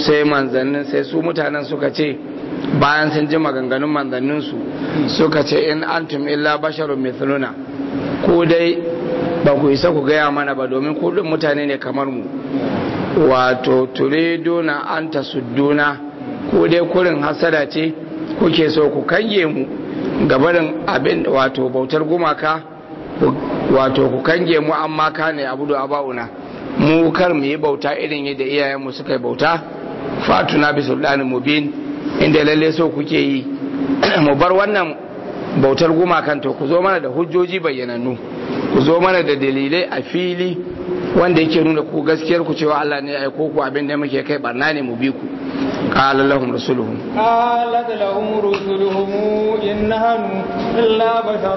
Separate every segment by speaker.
Speaker 1: sai manzannin sai su mutanen suka ce bayan sun ji maganganun manzanninsu suka ce in antum illa basharun mithluna ko dai ba ku isa ku gaya mana ba domin kudin mutane ne kamar mu wato turiduna an tasudduna ko dai kurin hasada ce kuke so ku kange mu gabarin abin wato bautar gumaka wato ku kange mu amma ka ne abu da aba'una mu kar mu yi bauta irin yadda iyayenmu suka yi bauta fatuna bi sultanin mubin inda lalle so kuke yi mu bar wannan bautar gumakan to ku zo mana da hujjoji bayyanannu ku zo mana da dalilai a fili wanda yake nuna ku gaskiyar ku cewa Allah ne ya aiko ku abin da muke kai barna ne mu bi ku qala lahum rasuluhum
Speaker 2: قالت لهم رسلهم إن نحن إلا بشر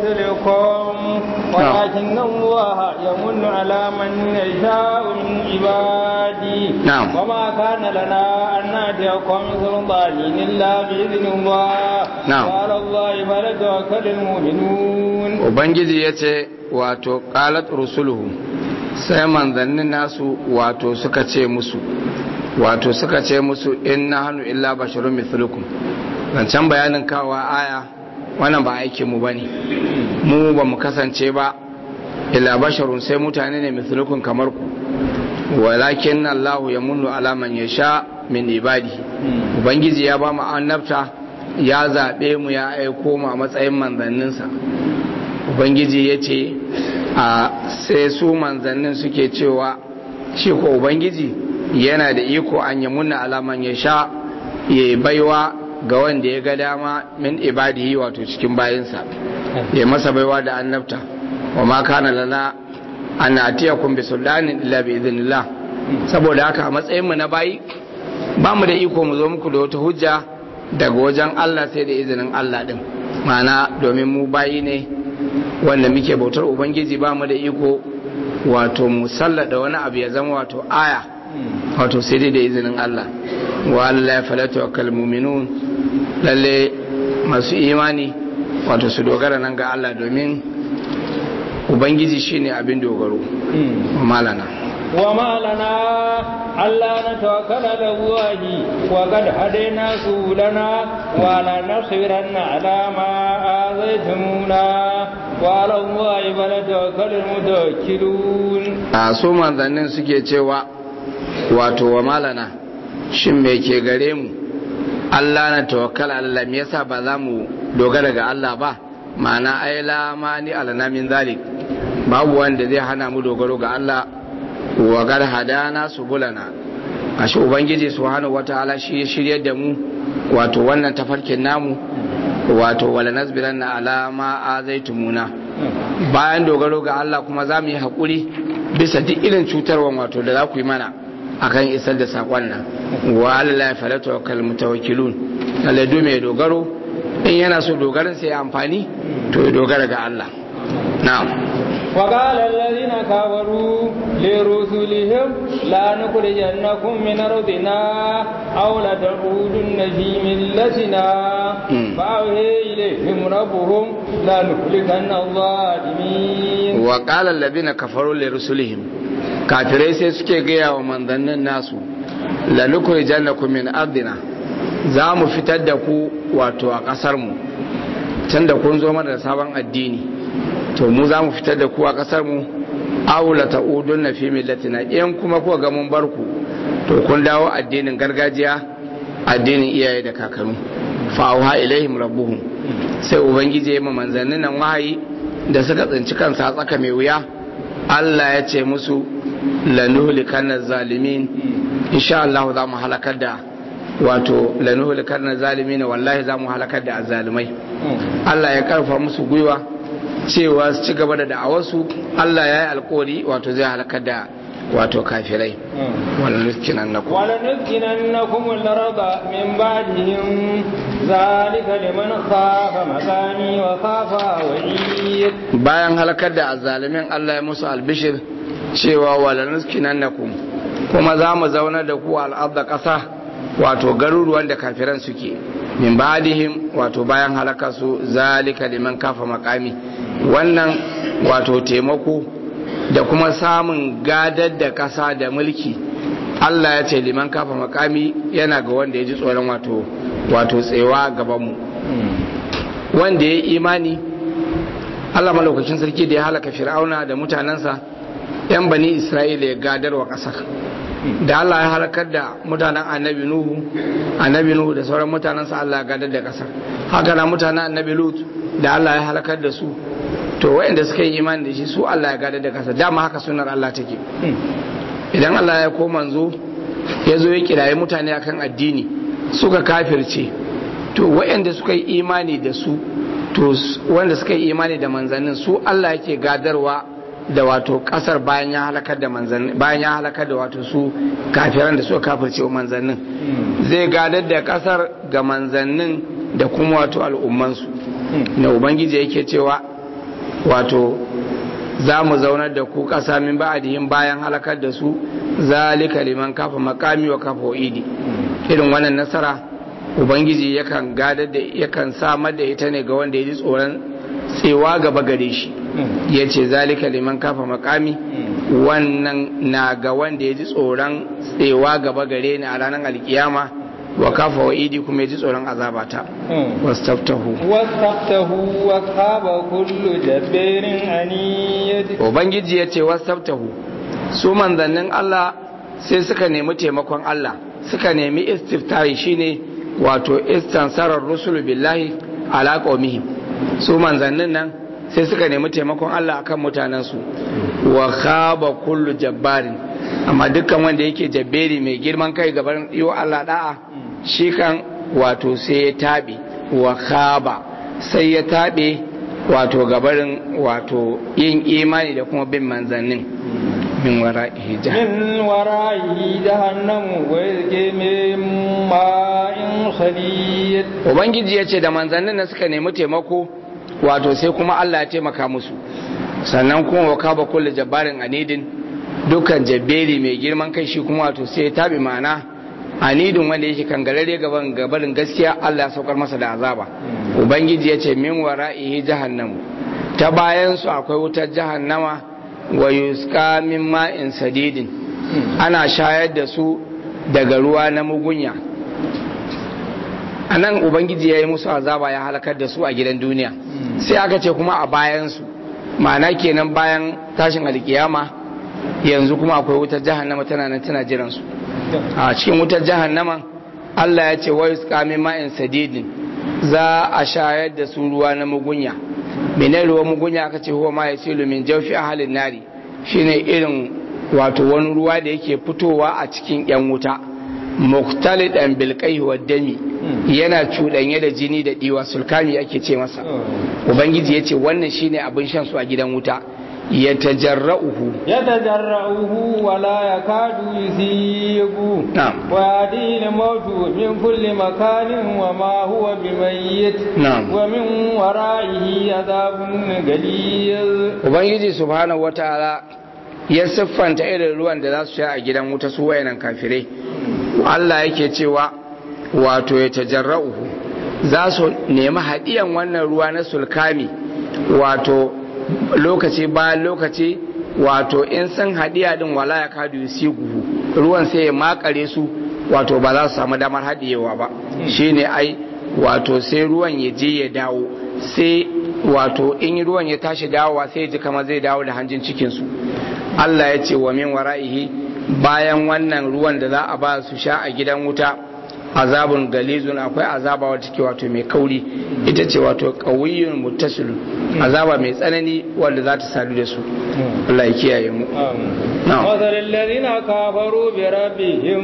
Speaker 2: مثلكم ولكن الله يمن على من يشاء من عبادي
Speaker 1: نعم.
Speaker 2: وما كان لنا أن نأتيكم سلطان إلا بإذن الله
Speaker 1: نعم.
Speaker 2: وعلى الله فليتوكل المؤمنون
Speaker 1: ubangiji ya ce wato qalat rusuluhum sai manzannin nasu wato suka ce musu wato suka ce musu inna hannu illa basharun mithlukum zancen bayanin kawa aya wannan ba aikin mu bane mu ba mu kasance ba illa basharun sai mutane ne mithlukum kamar ku walakin Allah ya munnu ala man yasha min ibadihi ubangiji ya ba mu annabta ya zabe mu ya aiko mu a matsayin manzanninsa ubangiji ya ce a sai su manzannin suke cewa shi ko ubangiji yana da iko an yi munna alaman ya sha ya yi baiwa ga wanda ya ga dama min ibadihi wato cikin bayinsa ya masa baiwa da annabta wa ma kana lana an atiyakum bi sultanin illa bi idhnillah saboda haka a matsayin mu na bayi ba mu da iko mu zo muku da wata hujja daga wajen Allah sai da izinin Allah din ma'ana domin mu bayi ne wanda muke bautar ubangiji ba mu da iko wato musallada wani abu ya zama wato aya wato sai dai da izinin Allah wa Allah ya falata wa kalmuminun lalle masu imani wato su dogara nan ga Allah domin ubangiji shine abin dogaro malana
Speaker 2: وما لنا ألا نتوكل على الله وقد هدينا سبلنا ولا نصبرن على ما آذيتمونا وعلى الله فليتوكل المتوكلون
Speaker 1: a su manzannin suke cewa wato wa malana shin me ke gare mu Allah na tawakkala Allah me yasa ba za mu dogara ga Allah ba ma'ana ai la mani alana min zalik babu wanda zai hana mu dogaro ga Allah wa gar hadana subulana ashe ubangiji subhanahu wataala shi ya shiryar da mu wato wannan tafarkin namu wato wala nasbiranna ala ma azaitumuna bayan dogaro ga Allah kuma za mu yi haƙuri bisa duk irin cutarwa wato da za ku yi mana akan isar da saƙon nan wa Allah ya fara tawakkal mutawakkilun lalle du mai dogaro in yana so dogaran sai ya amfani to ya dogara ga Allah na'am
Speaker 2: وقال الذين كفروا لرسلهم لا نخرجنكم من أرضنا أو لتعودن في ملتنا فأوهي إليهم ربهم لا نهلكن الظالمين
Speaker 1: وقال الذين كفروا لرسلهم kafirai sai suke gaya wa manzannin nasu lanukuri jannakum min ardina za mu fitar da ku wato a ƙasar mu can da kun zo mana da sabon addini to mu za mu fitar da ku a ƙasar mu aula ta'udun na fi millatina in kuma kuka ga mun bar ku to kun dawo addinin gargajiya addinin iyaye da kakanni fa auha ilaihim rabbuhum sai ubangiji ya ma manzannin nan wahayi da suka tsinci kansa a tsaka mai wuya Allah ya ce musu lanuhlikanna zalimin insha Allah za mu halakar da wato lanuhlikanna zalimin wallahi za mu halakar da azalimai Allah ya karfa musu gwiwa cewa su ci gaba da da'awarsu Allah ya yi alkori wato zai halakar da wato kafirai wala nuskinan na kuma
Speaker 2: ولنسكننكم الأرض من بعدهم ذلك لمن خاف مقامي وخاف وعيد
Speaker 1: bayan halakar da azalimin Allah ya musu albishir cewa wala nuskinan na kuma za mu zaunar da ku al'adda ƙasa wato garuruwan da kafiran suke min ba'dihim wato bayan halaka su zalika liman kafa makami wannan wato taimako da kuma samun gadar da ƙasa da mulki Allah ya ce liman kafa makami yana ga wanda ya ji tsoron wato wato tsewa gaban mu wanda ya yi imani Allah malaukakin sarki da ya halaka fir'auna da mutanensa yan bani isra'ila ya gadarwa ƙasar da Allah ya halakar da mutanen annabi nuhu annabi nuhu da sauran mutanensa Allah ya gadar da ƙasar haka na mutanen annabi lut da Allah ya halakar da su to waɗanda suka yi imani da shi su Allah ya gadar da ƙasar dama haka sunar Allah take idan Allah ya ko manzo ya zo ya kiraye mutane akan addini suka kafirce to waɗanda suka yi imani da su to wanda suka yi imani da manzannin su Allah yake gadarwa da wato kasar bayan ya halakar da manzannin bayan ya halakar da wato su kafiran da suka kafirce wa manzannin zai gadar da kasar ga manzannin da kuma wato al'ummansu na ubangiji yake cewa wato za mu zaunar da ku kasa min ba'adihim bayan halakar da su zalika liman kafa makami wa kafa idi irin wannan nasara ubangiji yakan gadar da yakan samar da ita ne ga wanda ya ji tsoron tsewa gaba gare shi ya ce zalika liman kafa makami wannan na ga wanda ya ji tsoron tsewa gaba gare ni a ranar alkiyama wa kafa wa idi kuma ya ji tsoron azabata wastaftahu
Speaker 2: wastaftahu wa khaba kullu jabbarin aniyad
Speaker 1: ubangiji ya ce wastaftahu su manzannin Allah sai suka nemi taimakon Allah suka nemi istiftahi shine wato istansarar rusulu billahi ala qaumihim su manzannin nan sai suka nemi taimakon Allah akan mutanensu wa khaba kullu jabbarin amma dukkan wanda yake jabberi mai girman kai gaban yiwa Allah da'a shi kan wato sai ya tabe wa khaba sai ya tabe wato gabarin wato yin imani da kuma bin manzannin min wara'ihi jahannam
Speaker 2: min wara'ihi jahannam wa yake min ma'in khalid
Speaker 1: ubangiji ya ce da manzannin na suka nemi taimako wato sai kuma Allah ya taimaka musu sannan kuma wa kaba kullu jabbarin anidin dukkan jabberi mai girman kai shi kuma wato sai ya tabi ma'ana anidin wanda yake kangarare gaban gabarin gaskiya Allah ya saukar masa da azaba ubangiji ya ce min wara'ihi jahannam ta bayan su akwai wutar jahannama wa yusqa min ma'in sadidin ana shayar da su daga ruwa na mugunya a nan ubangiji ya yi musu azaba ya halakar da su a gidan duniya sai aka ce kuma a bayansu ma'ana kenan bayan tashin alkiyama yanzu kuma akwai wutar jahannama tana nan tana jiransu a cikin wutar jahannama Allah ya ce wai kame ma'in sadidin za a shayar da su ruwa na mugunya mene ruwa mugunya aka ce huwa ma ya silu min jawfi ahalin nari shine irin wato wani ruwa da yake fitowa a cikin yan wuta muktalidan bilkai wa dami yana cuɗanye da jini da ɗiwa sulkami ake ce masa ubangiji ya ce wannan shine abin shan su a gidan wuta ya tajarra'uhu
Speaker 2: ya tajarra'uhu wa la yakadu yusibu
Speaker 1: na'am
Speaker 2: wa yadil mautu min kulli makanin wa ma huwa bimayyit
Speaker 1: na'am
Speaker 2: wa min wara'ihi adhabun galiz
Speaker 1: ubangiji subhanahu wataala ya siffanta irin ruwan da za su sha a gidan wuta su wayanan kafirai Allah yake cewa wato ya tajarra'uhu za su nemi haɗiyan wannan ruwa na sulkami wato lokaci bayan lokaci wato in sun haɗiya din wala ya kadu guhu ruwan sai ya makare su wato ba za su samu damar haɗiyewa ba shine ai wato sai ruwan ya je ya dawo sai wato in ruwan ya tashi dawowa sai ya ji kamar zai dawo da hanjin cikinsu Allah ya ce wa min wara'ihi bayan wannan ruwan da za a ba su sha a gidan wuta azabun galizun akwai azaba wata ke wato mai kauri ita ce wato ƙawiyyun muttasilu azaba mai tsanani wanda za ta sadu da su Allah ya kiyaye mu
Speaker 2: مثل الذين كفروا بربهم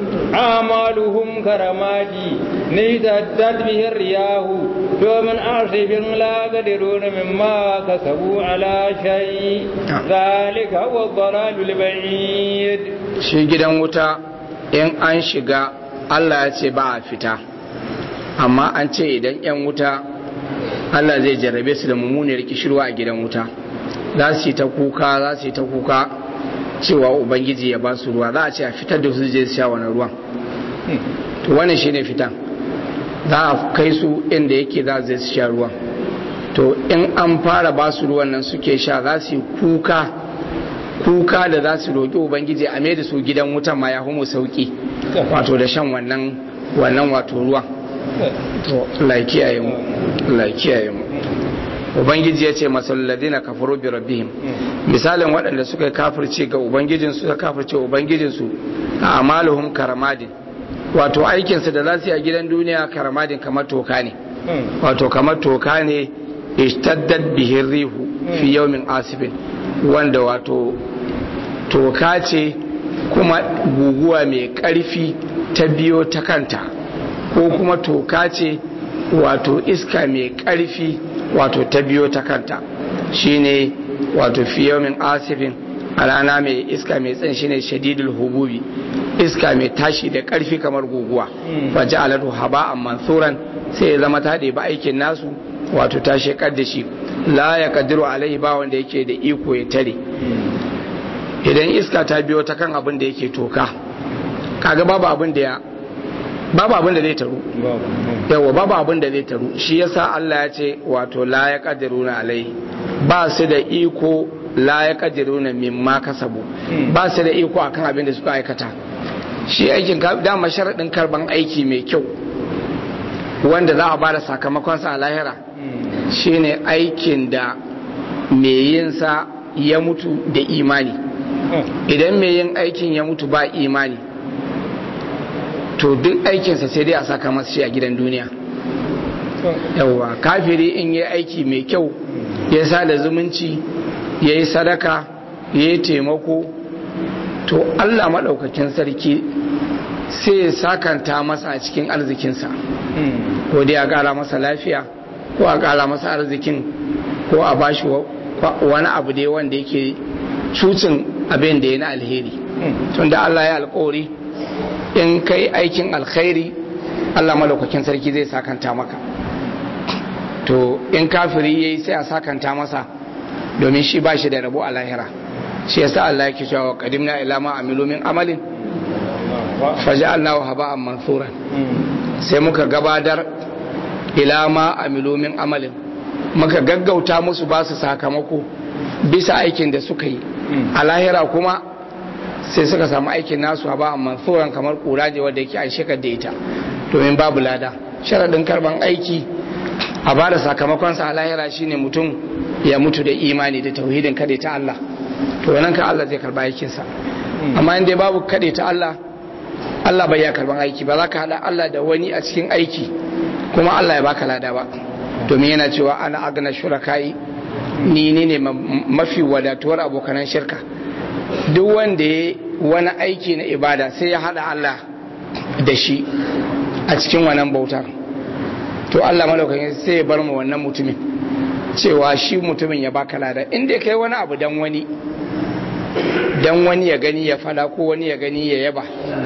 Speaker 2: أعمالهم كرماد نجدت به الرياح ومن عاصف لا قدرون مما كسبوا على شيء ذلك هو الضلال البعيد
Speaker 1: shi gidan wuta in an shiga Allah ya ce ba a fita amma an ce idan 'yan wuta Allah zai jarrabe su da mummuniyar kishirwa a gidan wuta za su yi ta kuka za su yi ta kuka cewa ubangiji ya ba su ruwa za a ce a fitar da su je su sha wani ruwan to wannan shine fitan za a kai su inda yake za su sha ruwan to in an fara ba su ruwan nan suke sha za su yi kuka kuka da za su roƙi ubangiji a mai da su gidan wutan ma ya humu sauki wato da shan wannan wannan wato ruwan to Allah kiyaye mu Allah kiyaye mu ubangiji ya ce masalladina kafaru bi rabbihim misalin waɗanda suka yi kafirce ga ubangijin su kafirce ubangijin su a amaluhum karamadin wato aikin su da za su yi a gidan duniya karamadin kamar toka ne wato kamar toka ne ishtaddat bihi rihu fi yawmin asibin wanda wato toka ce kuma guguwa mai ƙarfi ta biyo ta kanta ko kuma toka ce wato iska mai ƙarfi wato ta biyo ta kanta shine wato fiyomin asifin a rana mai iska mai tsan shine shadidul hububi iska mai tashi da ƙarfi kamar guguwa waje aladu haba a mansuran sai ya zama ta ba aikin nasu wato ta shekar da shi la ya kadiru alaihi ba wanda yake da iko ya tare idan iska ta biyo ta kan abin da yake toka kaga babu abin da ya babu abin da zai taru yawa babu abin da zai taru shi yasa Allah ya ce wato la ya kadiruna alai ba su da iko la ya kadiruna mimma kasabu ba su da iko akan abin da suka aikata shi aikin dama sharaɗin karban aiki mai kyau wanda za a ba da sakamakonsa a lahira shine aikin da mai yinsa ya mutu da imani idan mai yin aikin ya mutu ba imani to duk aikinsa sai dai a saka masa shi a gidan duniya yawwa kafiri in yi aiki mai kyau ya sa da zumunci ya yi sadaka ya yi taimako to allah maɗaukakin sarki sai ya sakanta masa a cikin arzikinsa ko dai a ƙara masa lafiya ko a ƙara masa arzikin ko a bashi wani abu dai wanda yake cucin abin da ya na alheri tunda allah ya alkawari in kai aikin alkhairi Allah malaukakin sarki zai sakanta maka to in kafiri yayi sai a sakanta masa domin shi ba shi da rabo a lahira shi yasa Allah yake cewa qadimna ila ma amilu min amalin faja'alnahu haba'an mansuran sai muka gabatar ila ma amilu min amalin muka gaggauta musu ba su sakamako bisa aikin da suka yi a lahira kuma sai suka samu aikin nasu ba amma tsoron kamar kura je wadda yake an shekar da ita domin babu lada sharaɗin karban aiki a ba da sakamakonsa a lahira shine mutum ya mutu da imani da tauhidin kaɗe ta Allah to nan ka Allah zai karba aikinsa amma in dai babu kaɗe ta Allah Allah bai ya karban aiki ba za ka haɗa Allah da wani a cikin aiki kuma Allah ya baka lada ba domin yana cewa ana agana shuraka'i ni ne mafi wadatuwar abokanan shirka duk wanda ya wani aiki na ibada sai ya hada Allah da shi a cikin wannan bautar to Allah malaukakin sai ya bar mu wannan mutumin cewa shi mutumin ya baka lada inda kai wani abu dan wani dan wani ya gani ya fada ko wani ya gani ya yaba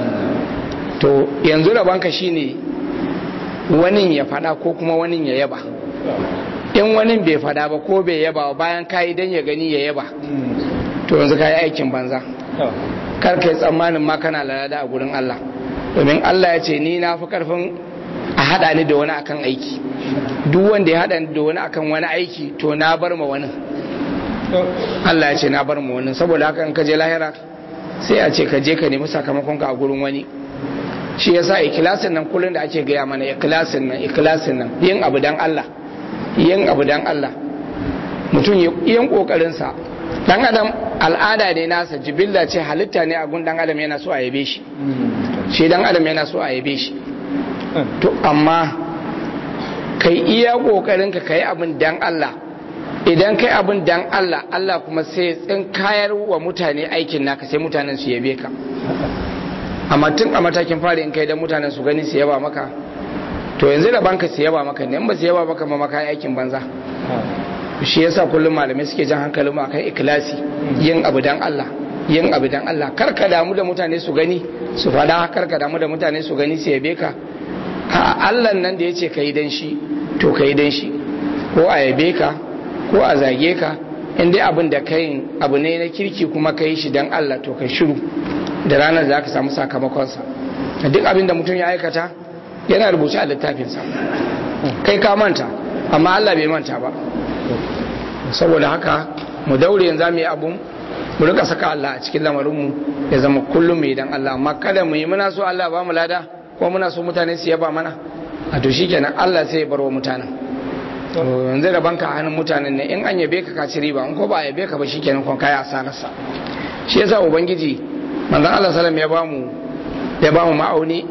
Speaker 1: to yanzu rabanka shine wani ya fada ko kuma wani ya yaba in wani bai fada ba ko bai yaba bayan kayi dan ya gani ya yaba to yanzu ka yi aikin banza kar ka yi tsammanin ma kana lalada a gurin Allah domin Allah ya ce ni na fi karfin a haɗa ni da wani akan aiki duk wanda ya haɗa ni da wani akan wani aiki to na bar ma wani Allah ya ce na bar ma wani saboda haka in ka je lahira sai a ce ka je ka nemi sakamakon ka a gurin wani shi yasa ikilasin nan kullum da ake gaya mana ikilasin nan ikilasin nan yin abu dan Allah yin abu dan Allah mutum yin kokarinsa dan adam al'ada ne nasa jibilla ce halitta ne a gun dan adam yana so a yabe shi shi dan adam yana so a yabe shi to amma kai iya kokarin ka kai abin dan Allah idan kai abin dan Allah Allah kuma sai tsin kayar wa mutane aikin naka sai mutanen su yabe ka amma tun a matakin fari in kai dan mutanen su gani su yaba maka to yanzu da banka su yaba maka ne in ba su yaba maka ma maka aikin banza shi yasa kullum malamai suke jan hankalin akan ikilasi yin abu dan Allah yin abu dan Allah kar ka damu da mutane su gani su fada kar ka damu da mutane su gani su yabe ka a Allah nan da yace kai dan shi to kai dan shi ko a yabe ka ko a zage ka in dai abin da kai abu ne na kirki kuma kai shi dan Allah to kai shiru da ranar za ka samu sakamakonsa duk abin da mutum ya aikata yana rubuce a littafinsa kai ka manta amma Allah bai manta ba saboda haka mu daure yanzu mu yi abun mu rika saka Allah a cikin lamarinmu ya zama kullum mu idan Allah amma kada mu yi muna so Allah ba mu lada ko muna so mutane su yaba mana a to shikenan Allah sai ya bar wa mutanen yanzu da banka a hannun mutanen ne in an yabe ka ka ci riba in ko ba a yabe ka ba shikenan kon kai asararsa shi yasa ubangiji manzon Allah sallam ya bamu ya bamu ma'auni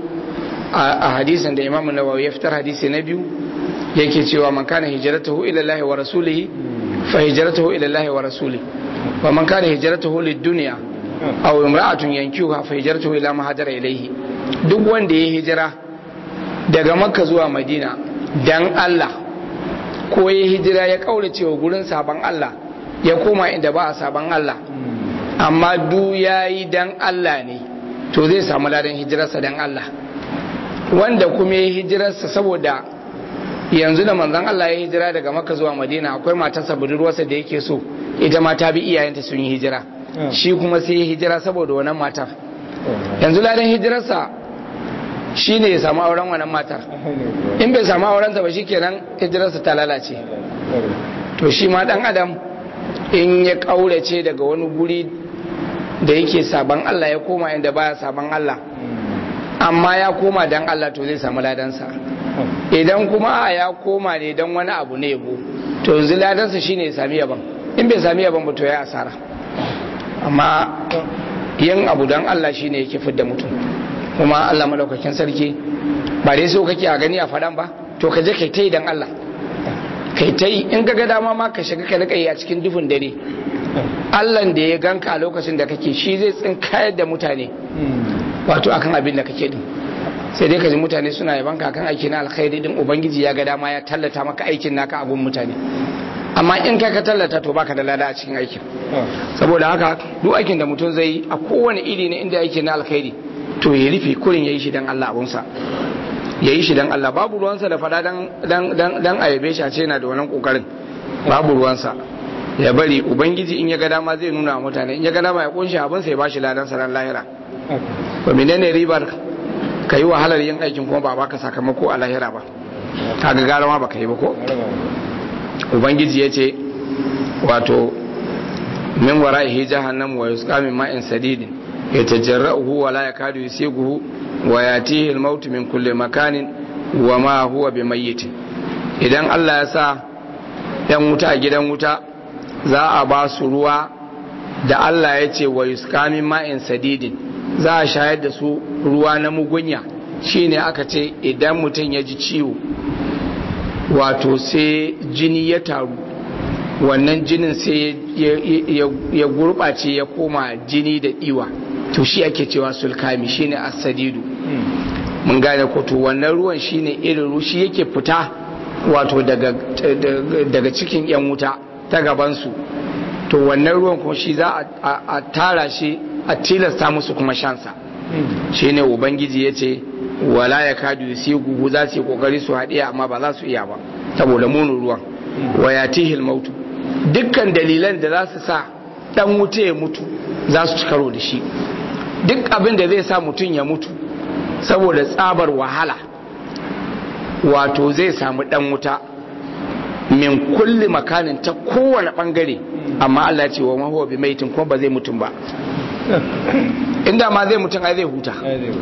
Speaker 1: a hadisin da Imam Nawawi ya fitar hadisi na biyu yake cewa man kana hijratuhu ila Allah wa rasulihi fa hijratuhu ila Allah wa rasulihi wa man kana hijratuhu lid-dunya aw imra'atun yankihuha fa hijratuhu ila ma hajara ilayhi duk wanda ya hijira daga Makka zuwa Madina dan Allah ko ya hijira ya kaurace wa gurin saban Allah ya koma inda ba a saban Allah amma du yayi dan Allah ne to zai samu ladan hijirarsa dan Allah wanda kuma ya hijirarsa saboda yanzu da manzon Allah ya hijira daga Makka zuwa Madina akwai matarsa budurwarsa da yake so ita ma ta bi iyayenta sun yi hijira shi kuma sai ya hijira saboda wannan matar yanzu ladan hijirarsa shi ne ya samu auren wannan matar in bai samu aurenta ba shi kenan hijirarsa ta lalace to shi ma dan adam in ya kaurace daga wani guri da yake saban Allah ya koma inda baya saban Allah amma ya koma dan Allah to zai samu ladansa idan kuma a ya koma ne dan wani abu ne yabo to yanzu ladansa shine ya sami yaban in bai sami yaban ba to ya asara amma yin abu dan Allah shine yake fidda mutum kuma Allah madaukakin sarki ba dai so kake a gani a faɗan ba to ka je kai ta yi dan Allah kai ta yi in ga dama ma ka shiga ka rika yi a cikin dufin dare Allah da ya ganka a lokacin da kake shi zai tsinkayar da mutane wato akan abin da kake din sai dai ka ji mutane suna yaban ka kan aiki na alkhairi din ubangiji ya ga dama ya tallata maka aikin naka a gun mutane amma in kai ka tallata to baka da lada a cikin aikin saboda haka duk aikin da mutum zai yi a kowane iri ne inda aiki na alkhairi to ya rufe kurin yayi shi dan Allah abunsa yayi shi dan Allah babu ruwansa da fada dan dan dan dan ayabe shi a ce yana da wannan kokarin babu ruwansa ya bari ubangiji in ya ga dama zai nuna wa mutane in ya ga dama ya kunshi abin sai ya bashi ladan sa ran lahira ba menene ribar ka yi wahalar yin aikin kuma ba baka sakamako a lahira ba kaga gara ma baka yi ba ko ubangiji ya ce wato min wara'ihi jahannam wa yusqa min ma'in sadidin yatajarra'uhu wa la yakadu yusighuhu wa yatihi al-maut min kulli makanin wa ma huwa bimayyit idan Allah ya sa yan wuta a gidan wuta za a ba su ruwa da Allah ya ce wa yusqa min ma'in sadidin za a shayar da su ruwa na mugunya shine aka ce idan mutum ya ji ciwo wato sai jini ya taru wannan jinin sai ya gurɓace ya koma jini da ɗiwa to shi ake cewa sulkami shine asadidu mun gane ko to wannan ruwan shine irin rushi yake fita wato daga cikin yan wuta ta gabansu to wannan ruwan kuma shi za a tara shi a tilasta musu kuma shansa shine ubangiji ya ce wala ya kadu sai gugu za su yi kokari su haɗiya amma ba za su iya ba saboda munin ruwan wa ya tihil mautu dukkan dalilan da za su sa dan wuta ya mutu za su ci karo da shi duk abin da zai sa mutum ya mutu saboda tsabar wahala wato zai samu dan wuta min kulli makanin ta kowane bangare amma Allah ce wa mahuwa bi maitin kuma ba zai mutum ba inda ma zai mutum ai zai huta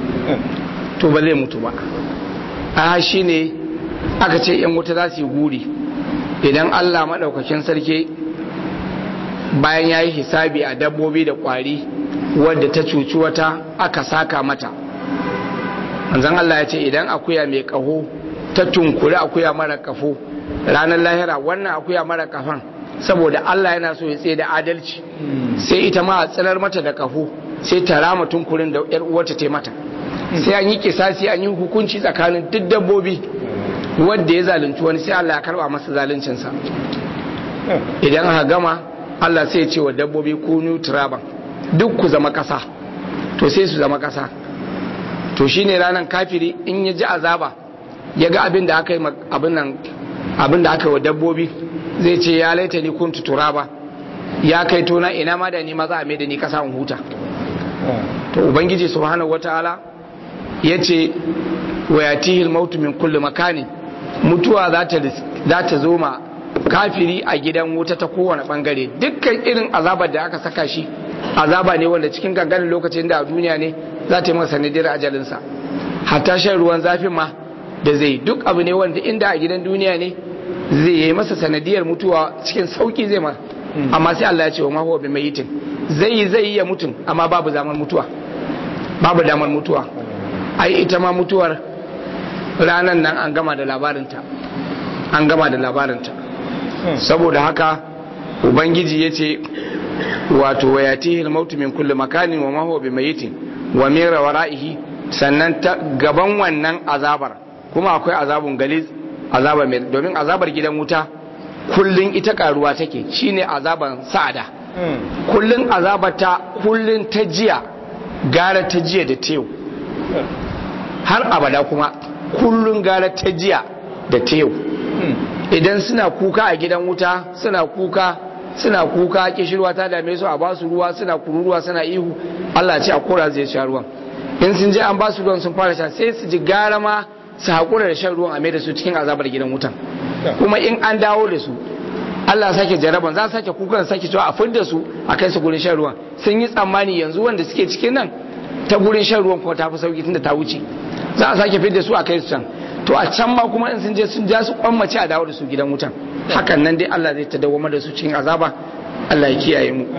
Speaker 1: to ba zai mutu ba a shi ne aka ce yan wuta za su yi guri idan allah maɗaukakin sarki bayan ya yi hisabi a dabbobi da ƙwari wadda ta cuci wata aka saka mata manzan allah ya ce idan akuya mai ƙaho ta tunkuri akuya mara ƙafo ranar lahira wannan akuya mara ƙafan saboda allah yana so ya tsaye da adalci sai ita ma a tsirar mata da ƙafo sai ta rama tunkurin da 'yar uwarta ta mata sai an yi kisasi an yi hukunci tsakanin duk dabbobi wadda ya zalunci wani sai Allah ya karba masa zaluncinsa idan aka gama Allah sai ya ce wa dabbobi kunu turaban duk ku zama kasa to sai su zama kasa to shine ranar kafiri in ya ji azaba ya ga abin da aka yi abin nan abin da aka yi wa dabbobi zai ce ya laita ni kuntu turaba ya kai tona ina ma da ni maza a mai da ni kasa in huta to ubangiji subhanahu wataala ya ce wa yatihil mautu min kulli makani mutuwa za ta zo ma kafiri a gidan wuta ta kowane bangare dukkan irin azabar da aka saka shi azaba ne wanda cikin ganganin lokacin da a duniya ne za ta yi masa sanadiyar ajalinsa hatta shan ruwan zafin ma da zai duk abu ne wanda inda a gidan duniya ne zai yi masa sanadiyar mutuwa cikin sauki zai ma amma sai Allah ya ce wa ma huwa bi mayitin zai yi zai iya mutum amma babu zaman mutuwa babu damar mutuwa ai ita ma mutuwar ranan nan an gama da labarinta an gama da labarinta saboda haka ubangiji ya ce wato wa yatihi al-mautu min kulli makanin wa ma huwa bi mayitin wa min wara'ihi sannan ta gaban wannan azabar kuma akwai azabun galiz azaba mai domin azabar gidan wuta kullun ita karuwa take shine azaban sa'ada kullun azabar ta kullun ta jiya gara ta jiya da tew har abada kuma kullun gara ta jiya da tew idan suna kuka a gidan wuta suna kuka suna kuka kishirwa ta dame su a basu ruwa suna kururuwa suna ihu Allah ce a kora zai sha ruwan in sun je an basu ruwan sun fara sha sai su ji gara ma su haƙura da shan ruwan a mai da su cikin azabar gidan wutan kuma in an dawo da su Allah sake jaraban za su sake kukan sake cewa a fidda su a kai su gurin shan ruwan sun yi tsammani yanzu wanda suke cikin nan ta gurin shan ruwan kuma ta fi sauki tunda ta wuce za a sake fidda su a kai su can to a can ma kuma in sun je sun ja su kwammace a dawo da su gidan wutan hakan nan dai Allah zai ta dawoma da su cikin azaba Allah ya kiyaye mu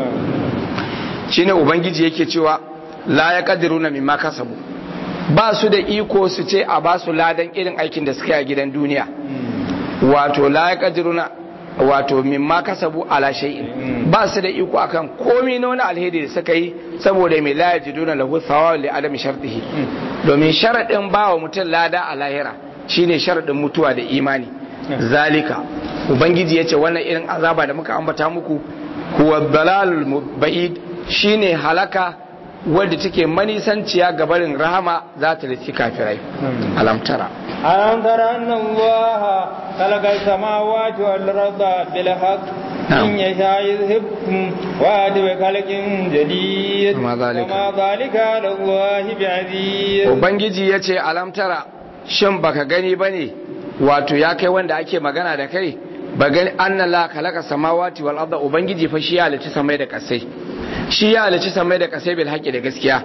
Speaker 1: shine ubangiji yake cewa la ya kadiruna mimma kasabu ba su da iko su ce a ba su ladan irin aikin da suka yi a gidan duniya wato la ya kadiruna wato mimma kasabu ala shay'in ba su da iko akan komai na wani alheri da suka yi saboda mai la yajiduna lahu thawab li adami shartihi domin sharadin ba wa mutum lada a lahira shine sharadin mutuwa da imani zalika ubangiji yace wannan irin azaba da muka ambata muku huwa dalalul ba'id shine halaka wadda take manisanciya ga barin rahama za ta riski kafirai alamtara
Speaker 2: ألم تر أن الله خلق السماوات والأرض بالحق إن يشاء يذهبكم ويأتي بخلق جديد
Speaker 1: وما ذلك
Speaker 2: وما ذلك على الله بعزيز
Speaker 1: ubangiji ya ce alamtara shin baka gani ba ne wato ya kai wanda ake magana da kai ba gani an la khalaqa samawati wal arda ubangiji fa shi ya halicci samai da kasai shi ya halicci samai da kasai bil haqqi da gaskiya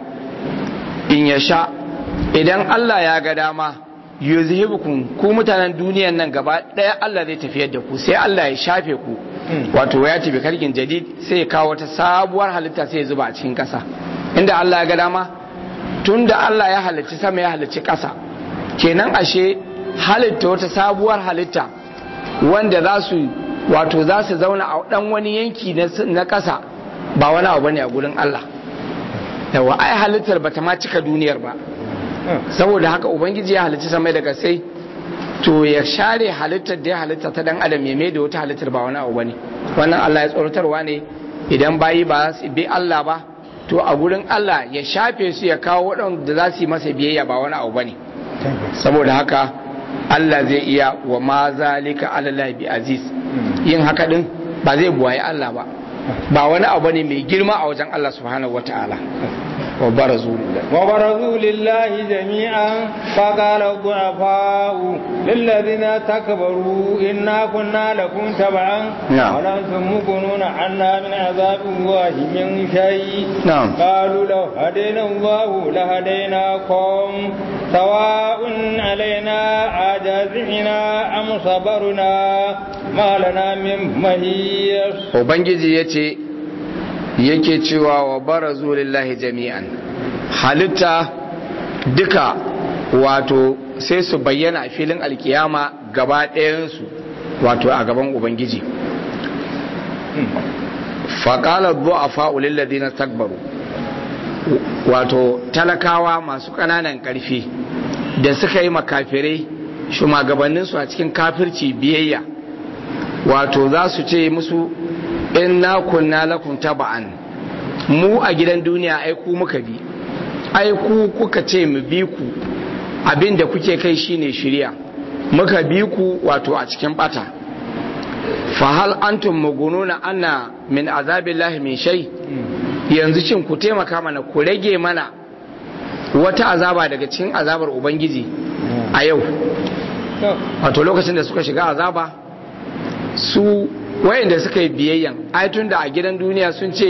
Speaker 1: in ya sha idan Allah ya ga dama yuzhibukum ku mutanen duniyan nan gaba daya Allah zai tafiyar da ku sai Allah ya shafe ku wato ya tafi karkin jadid sai ya kawo wata sabuwar halitta sai ya zuba a cikin kasa inda Allah ya ga dama tunda Allah ya halicci sama ya halicci kasa kenan ashe halitta wata sabuwar halitta wanda za su wato za su zauna a dan wani yanki na kasa ba wani abu bane a gurin Allah yawa ai halittar bata ma cika duniyar ba saboda haka ubangiji ya halicci samai daga sai to ya share halittar da ya halitta ta dan adam ya mai da wata halittar ba wani abu bane wannan Allah ya tsoratarwa ne idan bayi ba su bi Allah ba to a gurin Allah ya shafe su ya kawo waɗanda za su yi masa biyayya ba wani abu bane saboda haka Allah zai iya wa ma zalika alallahi bi aziz yin haka din ba zai buwaye Allah ba ba wani abu ne mai girma a wajen Allah subhanahu wataala wa barazu lillahi
Speaker 2: وبرزوا لله جميعا فقال الضعفاء للذين تكبروا إنا كنا لكم تبعا
Speaker 1: نعم.
Speaker 2: ولنتم مغنون عنا من عذاب الله من شيء
Speaker 1: نعم.
Speaker 2: قالوا لو هدينا الله لهديناكم سواء علينا أجازعنا أم صبرنا ما لنا من مهيص
Speaker 1: ubangiji ya ce yake cewa wa barazu lillahi jami'an halitta duka wato sai su bayyana a filin alkiyama gaba ɗayansu wato a gaban ubangiji faƙalar zuwa fa'ulin ladina takbaru wato talakawa masu ƙananan ƙarfi da suka yi makafirai shugabanninsu a cikin kafirci biyayya wato za su ce musu inna kunna lakum taba'an mu a gidan duniya ai ku muka bi ai ku kuka ce mu bi ku abinda kuke kai shine shirya muka bi ku wato a cikin bata fa hal antum mugununa anna min azabillahi min shay yanzu cin ku taimaka mana ku rage mana wata azaba daga cikin azabar ubangiji a yau wato lokacin da suka shiga azaba su wayanda suka yi biyayyan ai tun da a gidan duniya sun ce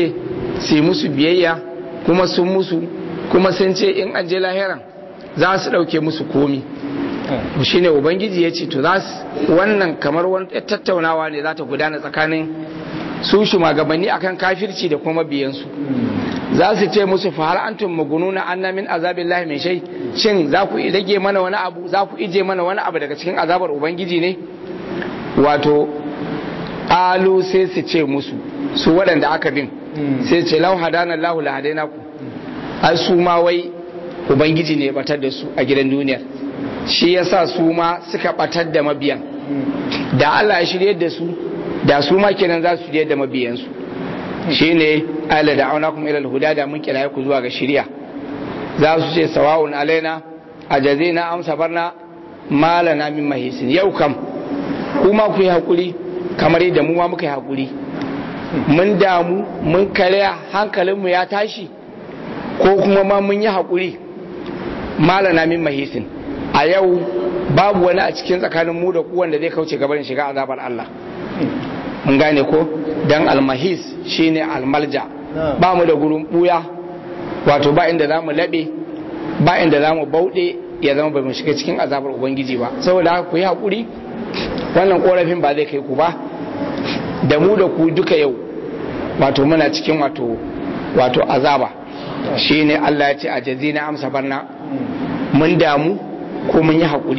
Speaker 1: su yi musu biyayya kuma sun musu kuma sun ce in an je lahiran za su ɗauke musu komi shi ne ubangiji ya ce to za su wannan kamar wani tattaunawa ne za ta gudana tsakanin su shugabanni akan kafirci da kuma biyansu za su ce musu fa hal antum magununa anna min azabillahi min shay shin za ku rage mana wani abu za ku ije mana wani abu daga cikin azabar ubangiji ne wato alu sai su ce musu su waɗanda aka bin sai ce lau hadana Allahu la hadaina ku ai su ma wai ubangiji ne batar da su a gidan duniyar shi yasa su ma suka batar da mabiyan da Allah ya shirye da su da su ma kenan za su shirye da mabiyansu shine ala da auna kuma ilal huda da mun kira ku zuwa ga shirya za su ce sawa'un alaina ajazina am sabarna malana min mahisin yau kam kuma ku yi hakuri kamar yadda mu ma muka yi hakuri mun damu mun karya hankalinmu ya tashi ko kuma ma mun yi hakuri malana min mahisin a yau babu wani a cikin tsakanin mu da ku wanda zai kauce gabanin shiga azabar Allah mun gane ko dan almahis shine almalja ba mu da gurin buya wato ba inda za mu laɓe ba inda za mu bauɗe ya zama ba mu shiga cikin azabar ubangiji ba saboda haka ku yi haƙuri wannan ƙorafin ba zai kai ku ba da mu da ku duka yau wato muna cikin wato wato azaba shine Allah ya ce a jazina amsa barna mun damu ko mun yi haƙuri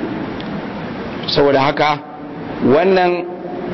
Speaker 1: saboda haka wannan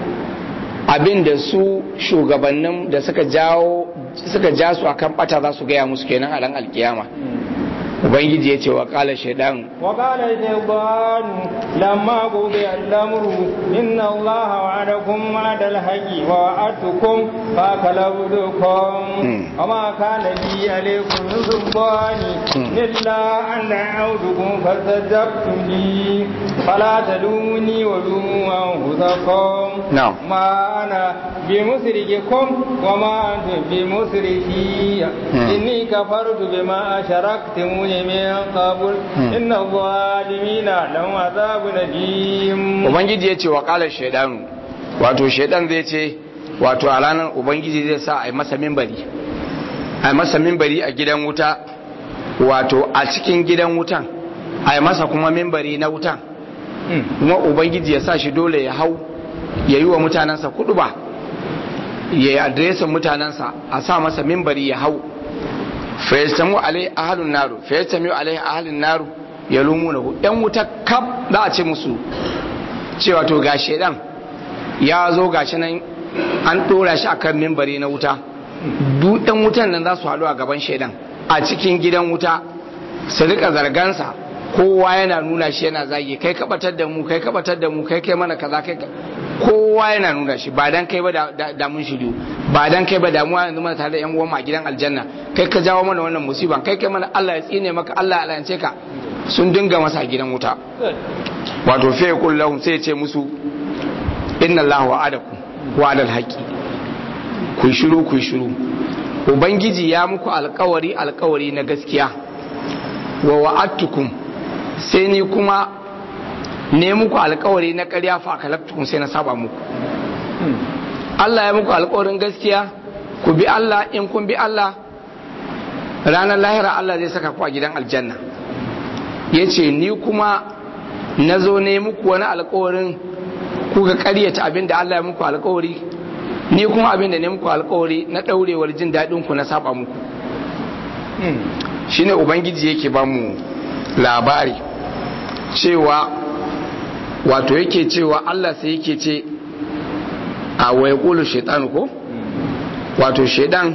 Speaker 1: abin da su shugabannin da suka jawo suka ja su akan bata za su gaya musu kenan a ran alkiyama ubangiji ya ce wa kala shaidan
Speaker 2: wa kala shaidan lamma gobe al'amuru inna allaha wa'adakum ma'adal haqqi wa wa'adtukum fa kalabdukum wa ma kana li alaykum min sultani illa an da'awtukum fastajabtum li fala talumuni wa lumu anfusakum
Speaker 1: na'am
Speaker 2: ma ana bimusrikikum wa ma antum bimusriki inni kafartu bima asharaktumuni من قبل إن الظالمين لهم عذاب أليم
Speaker 1: ubangiji ya ce wa kala shaidanu wato shaidan zai ce wato a ranar ubangiji zai sa a yi masa mimbari a yi masa mimbari a gidan wuta wato a cikin gidan wutan a yi masa kuma mimbari na wutan kuma ubangiji ya sa shi dole ya hau ya yi wa mutanensa kudu ba ya yi adresin mutanensa a sa masa mimbari ya hau fayastamu alai ahalun naru fayastamu alai ahalun naru ya lumuna hu yan wuta kaf za a ce musu cewa to ga shedan ya zo gashi nan an dora shi akan mimbari na wuta duk yan wutan nan za su haɗu a gaban shedan a cikin gidan wuta su rika zargansa kowa yana nuna shi yana zagi kai kabatar da mu kai kabatar da mu kai kai mana kaza kai kowa yana nuna shi ba dan kai ba da mun shiru ba dan kai ba damuwa yanzu mana tare da yan uwan a gidan aljanna kai ka jawo mana wannan musiba kai kai mana Allah ya tsine maka Allah ya alance ka sun dinga masa gidan wuta wato fa yaqul lahum sai ya ce musu inna Allah wa'adakum wa'adal haqi ku shiru ku shiru ubangiji ya muku alkawari alkawari na gaskiya wa wa'adtukum sai ni kuma ne muku alkawari na ƙarya fa kalaftukun sai na saba muku Allah ya muku alkawarin gaskiya ku bi Allah in kun bi Allah ranar lahira Allah zai saka ku a gidan aljanna ya ce ni kuma na zo ne muku wani alkawarin kuka ƙaryata abin da Allah ya muku alkawari ni kuma abin da ne muku alkawari na ɗaurewar jin daɗin ku na saba muku shine ubangiji yake ba mu labari cewa wato yake cewa Allah sai yake ce a waya ƙulu shaitan ko wato shaitan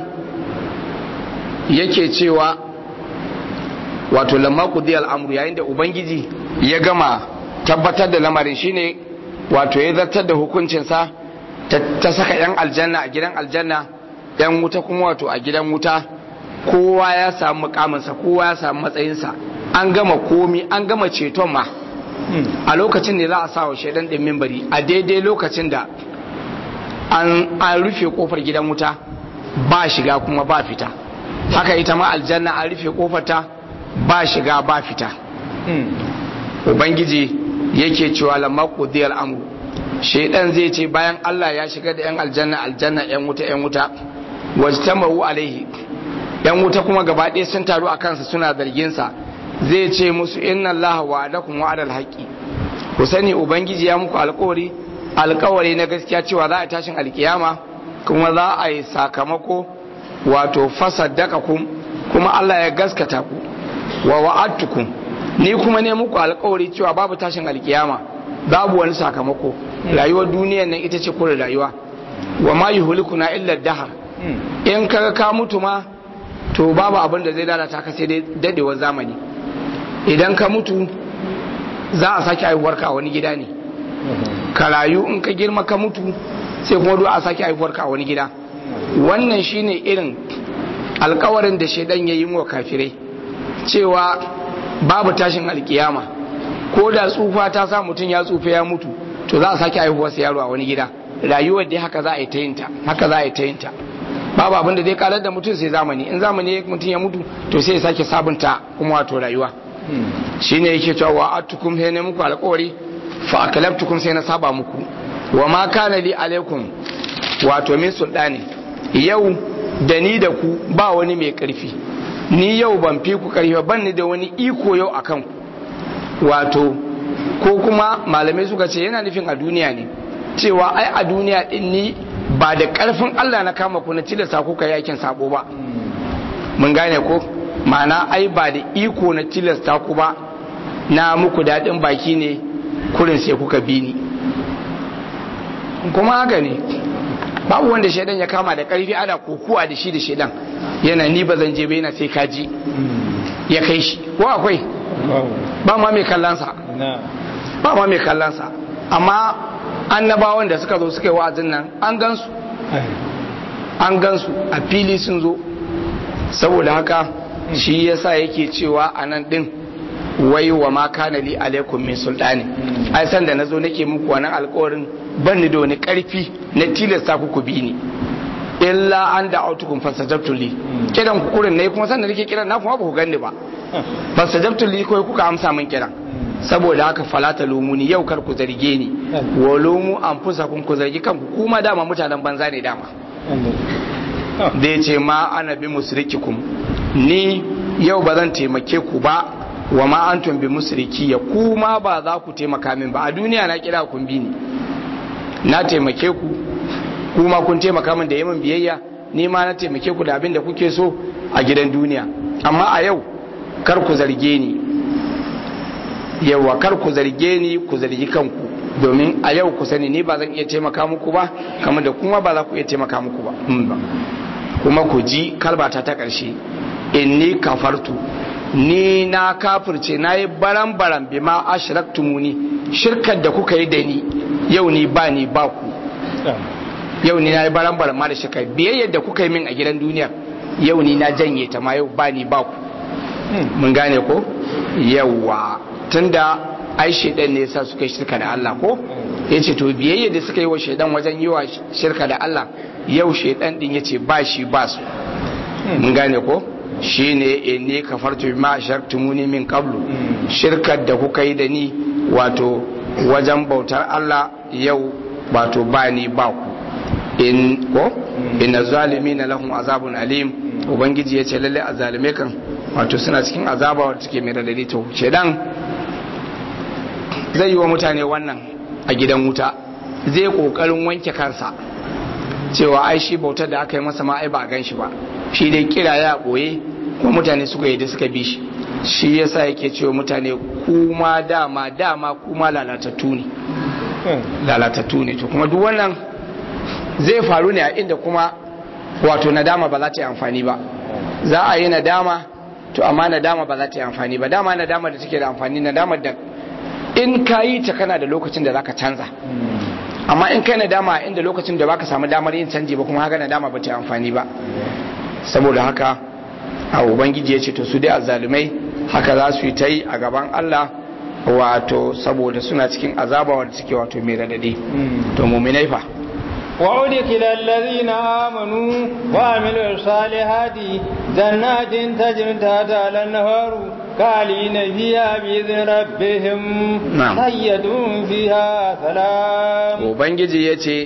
Speaker 1: yake cewa wato lamma kudi al'amuru yayin da ubangiji ya gama tabbatar da lamarin shine wato ya zartar da hukuncinsa ta saka 'yan aljanna a gidan aljanna 'yan wuta kuma wato a gidan wuta kowa ya samu mukaminsa kowa ya samu matsayinsa an gama komi an gama ceton ma a lokacin da za a sa wa shaidan ɗin mimbari a daidai lokacin da an rufe kofar gidan wuta ba shiga kuma ba fita haka ita ma aljanna an rufe kofarta ba shiga ba fita ubangiji yake cewa lamma qudiyal amru shaidan zai ce bayan Allah ya shiga da yan aljanna aljanna yan wuta yan wuta wajtama'u alaihi yan wuta kuma gaba ɗaya sun taru a kansa suna zargin sa zai ce musu inna allaha wa'adakum wa'adal haqqi ku sani ubangiji ya muku alƙawari alƙawari na gaskiya cewa za a tashin alkiyama kuma za a yi sakamako wato fasaddaqakum kuma Allah ya gaskata ku wa wa'adtukum ni kuma ne muku alƙawari cewa babu tashin alkiyama babu wani sakamako rayuwar duniyar nan ita ce kure rayuwa wa ma yuhlikuna illa dahar in kaga ka mutu ma to babu abin da zai lalata ka sai dai dadewar zamani idan ka mutu za a sake haihuwar ka a wani gida ne ka rayu in ka girma ka mutu sai kuma duk a sake haihuwar ka a wani gida wannan shine irin alkawarin da shaidan ya yi wa kafirai cewa babu tashin alkiyama ko da tsufa ta sa mutum ya tsufa ya mutu to za a sake haihuwarsa yaro a wani gida rayuwar dai haka za a yi ta yinta haka za a yi ta yinta babu abin da zai kalar da mutum sai zamani in zamani mutum ya mutu to sai ya sake sabunta kuma wato rayuwa shine yake cewa wa atukum sai ne muku alƙawari fa akalabtukum sai na saba muku wa ma kana li alaikum wato min sultani yau da ni da ku ba wani mai karfi ni yau ban fi ku karfi ban ni da wani iko yau akan ku wato ko kuma malamai suka ce yana nufin a duniya ne cewa ai a duniya din ni ba da karfin Allah na kama ku na tilasta ku ka yakin sabo ba mun gane ko ma'ana ai ba da iko na tilasta ku ba na muku daɗin baki ne kurin sai kuka bi ni kuma haka ne babu wanda shaidan ya kama da karfi ana kokuwa da shi da shaidan yana ni ba zan je ba yana sai kaji ya kai shi ko akwai ba ma mai kallansa ba ma mai kallansa amma annabawan da suka zo suka yi wa'azin nan an gansu an gansu a fili sun zo saboda haka shi yasa yake cewa a nan din wai wa ma kana li alaikum min sultani ai san da nazo nake muku wannan alƙawarin ban ni da wani ƙarfi na tilasta ku ku bi ni illa an da autukum fastajabtu li kiran ku kurin ne kuma san da nake kiran na kuma ba ku ganni ba fastajabtu li ko kuka amsa min kiran saboda haka falata lumuni yau kar ku zarge ni wa lumu anfusakum ku zargi kanku kuma dama mutanen banza ne dama da ya ce ma ana bi musrikikum ni yau ba zan taimake ku ba wa ma antum bi musriki ya kuma ba za ku taimaka min ba a duniya na kira kun bi ni na taimake ku kuma kun taimaka min da yamin biyayya ni ma na taimake ku da abin da kuke so a gidan duniya amma a yau kar ku zarge ni yawa kar ku zarge ni ku zargi kanku domin a yau ku sani ni ba zan iya taimaka muku ba kamar da kuma ba za ku iya taimaka muku ba kuma ku ji kalbata ta ƙarshe inni kafartu ni na kafirce na yi baran-baran bi ma ashraktumuni shirkar da kuka yi da ni yau ni ba ni ba ku yau ni na yi baran-baran ma da shirka biyayyar da kuka yi min a gidan duniya yau ni na janye ta ma yau ba ni ba ku mun gane ko yawa tunda ai shaidan ne yasa suka yi shirka da Allah ko yace to biyayya da suka yi wa shaidan wajen yi wa shirka da Allah yau shaidan din yace ba shi ba su mun gane ko shine inni kafartu bima ashartumuni min qablu shirkar da kuka yi da ni wato wajen bautar Allah yau wato ba ni ba ku in ko inna zalimina lahum azabun alim ubangiji yace lalle azalume kan wato suna cikin azaba wadda take mai radadi to shedan zai yi wa mutane wannan a gidan wuta zai kokarin wanke kansa cewa ai shi bautar da aka yi masa ma ai ba a gan shi ba shi dai kira ya boye kuma mutane suka yi da suka bi shi shi yasa yake cewa mutane kuma dama dama kuma lalatattu ne lalatattu ne to kuma duk wannan zai faru ne a inda kuma wato nadama ba za ta yi amfani ba za a yi nadama to amma nadama ba za ta yi amfani ba dama nadama da take da amfani nadama da in ka yi ta kana da lokacin da zaka canza amma in kai nadama inda lokacin da baka samu damar yin canji ba kuma haka nadama ba ta yi amfani ba saboda haka a ubangiji ya ce to su dai azzalumai haka za su yi ta yi a gaban Allah wato saboda suna cikin azaba wanda suke wato mai radadi to muminai fa
Speaker 2: وأدخل الذين آمنوا وعملوا الصالحات جنات تجري تحتها الأنهار خالدين فيها بإذن ربهم
Speaker 1: نعم.
Speaker 2: سيدون فيها سلام
Speaker 1: ubangiji ya ce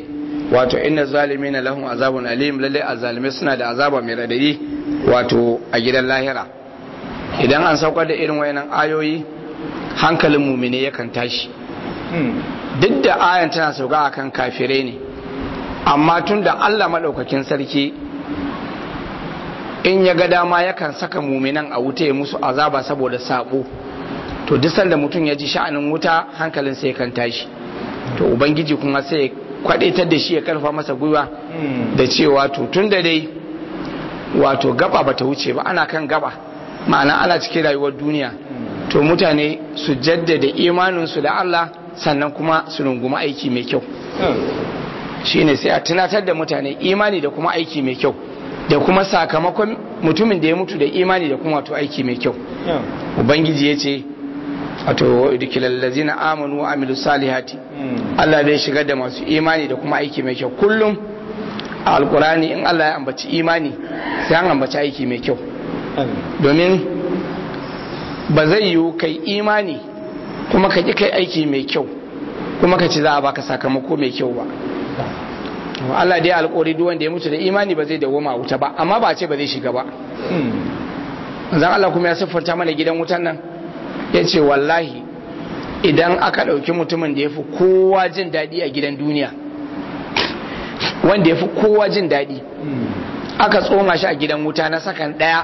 Speaker 1: wato inna zalimina lahum azabun alim lalle azalimai suna da azaba mai radadi wato a gidan lahira idan an saukar da irin wayannan ayoyi hankalin mumine yakan tashi duk da ayan tana sauka akan kafirai ne amma tun da Allah maɗaukakin sarki in ya ga dama yakan saka muminan a wuta ya musu azaba saboda sabo to duk sanda mutum ya ji sha'anin wuta hankalin sai kan tashi to ubangiji kuma sai kwadaitar da shi ya karfa masa gwiwa da cewa to tun da dai wato gaba bata wuce ba ana kan gaba ma'ana ana cikin rayuwar duniya to mutane su jaddada imaninsu da Allah sannan kuma su runguma aiki mai kyau shine sai a tunatar da mutane imani da kuma aiki mai kyau da kuma sakamakon mutumin da ya mutu da imani da kuma wato aiki mai kyau ubangiji ya ce wato idkilallazina amanu wa amilu salihati Allah zai shigar da masu imani da kuma aiki mai kyau kullum a alkurani in Allah ya ambaci imani sai an ambaci aiki mai kyau domin ba zai yiwu kai imani kuma ka ƙi kai aiki mai kyau kuma ka ci za a baka sakamako mai kyau ba Allah dai alƙori duk wanda ya mutu da imani ba zai dawoma wuta ba amma ba ce ba zai shiga ba zan Allah kuma ya siffanta mana gidan wutan nan ya ce wallahi idan aka ɗauki mutumin da ya fi kowa jin daɗi a gidan duniya wanda ya fi kowa jin daɗi aka tsoma shi a gidan wuta na sakan ɗaya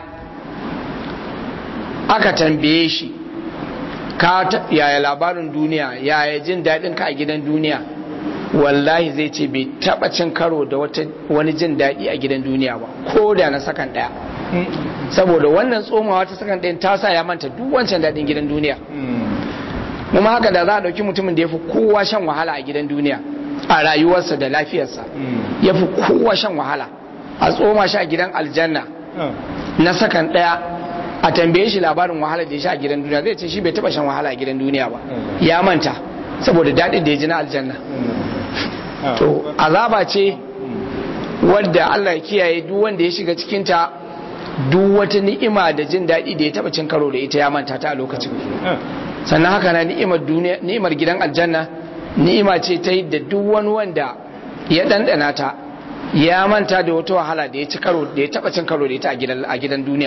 Speaker 1: aka tambaye shi ka yaya labarin duniya yaya jin daɗin ka a gidan duniya wallahi zai ce bai taɓa cin karo da wani jin daɗi a gidan duniya ba ko da na sakan ɗaya saboda wannan tsomawa ta sakan ɗayan ta sa ya manta duk wancan daɗin gidan duniya kuma haka da za a ɗauki mutumin da ya fi kowa shan wahala a gidan duniya a rayuwarsa da lafiyarsa ya fi kowa shan wahala a tsoma shi a gidan aljanna na sakan ɗaya a tambaye shi labarin wahala da ya sha a gidan duniya zai ce shi bai taba shan wahala a gidan duniya ba ya manta saboda daɗin da ya ji na aljanna to azaba ce wadda Allah ya kiyaye duk wanda ya shiga cikinta duk wata ni'ima da jin daɗi da ya taba cin karo da ita ya manta ta a lokacin sannan haka na ni'imar duniya ni'imar gidan aljanna ni'ima ce ta da duk wani wanda ya ɗanɗana ta ya manta da wata wahala da ya ci karo da ya taba cin karo da ita a gidan duniya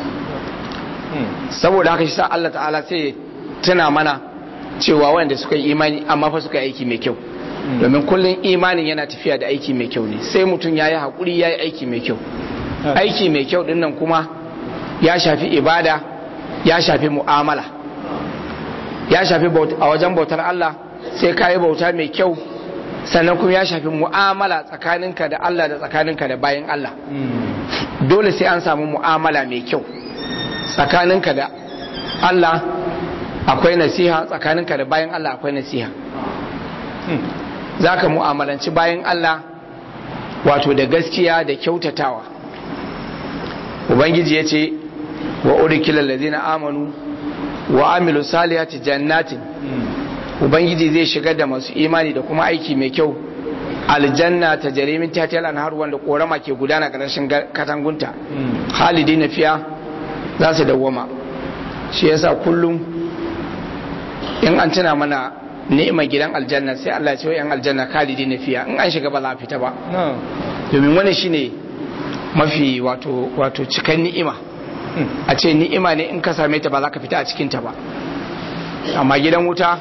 Speaker 1: saboda haka shi sa Allah ta'ala sai tuna mana cewa wanda suka yi imani amma fa suka yi aiki mai kyau domin kullum imanin yana tafiya da aiki mai kyau ne sai mutum ya yi haƙuri ya yi aiki mai kyau aiki mai kyau dinnan kuma ya shafi ibada ya shafi mu'amala ya shafi a wajen bautar Allah sai ka yi bauta mai kyau sannan kuma ya shafi mu'amala tsakaninka da Allah da tsakaninka da bayan Allah dole sai an samu mu'amala mai kyau tsakaninka da Allah akwai nasiha tsakaninka da bayan Allah akwai nasiha za ka mu'amalanci bayan Allah wato da gaskiya da kyautatawa ubangiji ya ce wa urikila lazina amanu wa amilu salihati jannatin ubangiji zai shigar da masu imani da kuma aiki mai kyau aljanna ta jarimin tatiyar anhar wanda korama ke gudana ƙarshen katangunta halidi na fiya za su dawwama shi yasa kullum in an tuna mana ni'imar gidan aljanna sai Allah ya ce yan aljanna khalidi na fiya in an shiga ba za a fita ba domin wani shine mafi wato wato cikan ni'ima a ce ni'ima ne in ka same ta ba za ka fita a cikin ta ba amma gidan wuta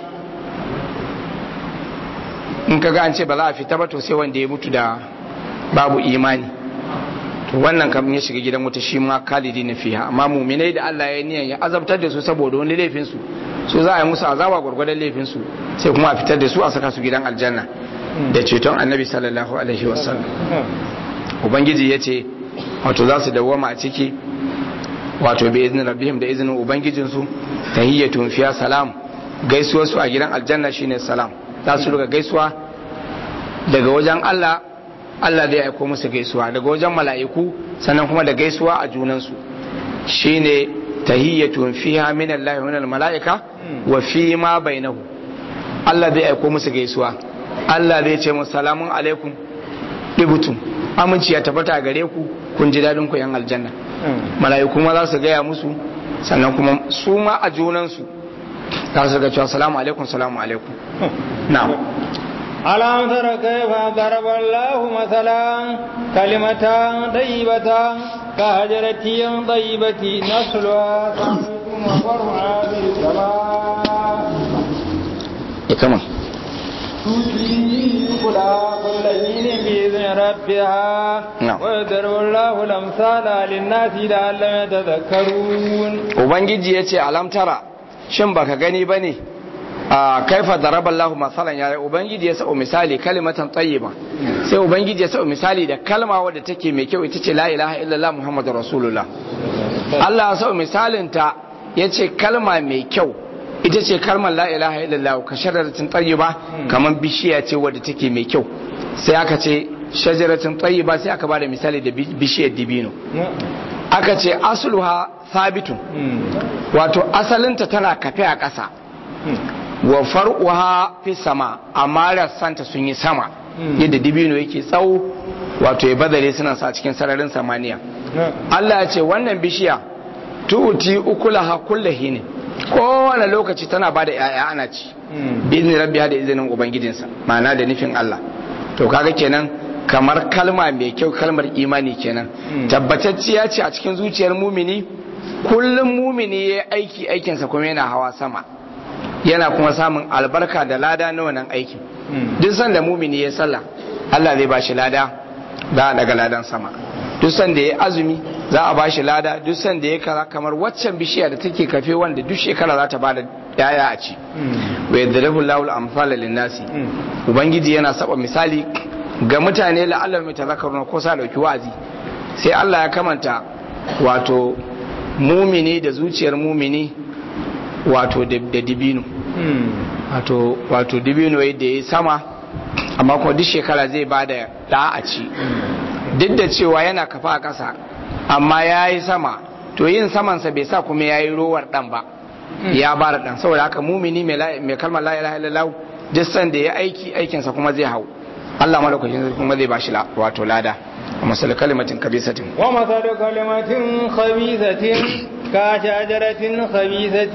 Speaker 1: in ka ga an ce ba za a fita ba to sai wanda ya mutu da babu imani to wannan kam ya shiga gidan wuta shi ma kalidi na fiha amma muminai da Allah ya niyan ya azabtar da su saboda wani laifin su su za a yi musu azaba gwargwadon laifin su sai kuma a fitar da su a saka su gidan aljanna da ceton annabi sallallahu alaihi wasallam ubangiji ya ce wato za su dawwama a ciki wato bi izinin rabbihim da izinin ubangijin su tahiyyatun fiya salam gaisuwar su a gidan aljanna shine salam za su riga gaisuwa daga wajen Allah Allah zai aiko musu gaisuwa daga wajen mala'iku sannan kuma da gaisuwa a junansu shine tahiyyatun fiha min Allah wa mala'ika wa fi ma bainahu Allah zai aiko musu gaisuwa Allah zai ce musu salamun alaikum dibutum aminci ya tabbata a gare ku kun ji dadin ku yan aljanna mala'iku ma za su gaya musu sannan kuma su ma a junansu za su ga cewa salamu alaikum salamu alaikum na'am
Speaker 2: ألم تر كيف ضرب الله مثلا كلمة طيبة كهجرة طيبة نسلها ثابت وفرعها في السماء
Speaker 1: كمان
Speaker 2: تؤتي كلها كل حين بإذن ربها
Speaker 1: نعم.
Speaker 2: ويضرب الله الأمثال للناس لعلهم يتذكرون
Speaker 1: ubangiji ya ce alamtara shin baka gani ba ne a kaifa daraba Allah masalan ya ubangiji ya sa'o misali kalimatan tayyiba sai ubangiji ya sa'o misali da kalma wadda take mai kyau ita ce la ilaha illallah muhammadur rasulullah Allah ya sa'o misalin ta yace kalma mai kyau ita ce kalmar la ilaha illallah ka shajaratin tayyiba kaman bishiya ce wadda take mai kyau sai aka ce shajaratin tayyiba sai aka bada misali da bishiyar dibino aka ce asluha sabitun wato asalinta tana kafe a ƙasa wa far'uha fi sama amma rassanta sun yi sama yadda dibino yake tsawo wato ya badare suna sa cikin sararin samaniya Allah ya ce wannan bishiya tu'ti ukulaha kullahi ne kowane lokaci tana bada yaya ana ci bizni rabbiha da izinin ubangijinsa ma'ana da nufin Allah to kaga kenan kamar kalma mai kyau kalmar imani kenan tabbatacciya ce a cikin zuciyar mumini kullum mumini ya aiki aikinsa kuma yana hawa sama yana kuma samun albarka da lada na wannan aikin duk sanda mumini ya sallah Allah zai bashi lada za a daga ladan sama duk sanda ya azumi za a bashi lada duk sanda ya kaza kamar waccan bishiya da take kafe wanda duk shekara za ta bada yaya a ci wa yadribu Allahu al-amsala lin-nasi ubangiji yana saba misali ga mutane la'allar mai tazakaruna ko sa dauki wa'azi sai Allah ya kamanta wato mumini da zuciyar mumini wato da dibino wato wato dibino yadda ya sama amma kuma duk shekara zai ba da da a ci duk da cewa yana kafa a ƙasa amma ya yi sama to yin samansa bai sa kuma ya yi rowar ɗan ba ya ba da ɗan saboda haka mumini mai kalmar la ilaha illallah duk sanda ya aiki aikinsa kuma zai hau Allah malaukakin kuma zai bashi wato lada ومثل كلمة خبيثة
Speaker 2: ومثل كلمة خبيثة كشجرة خبيثة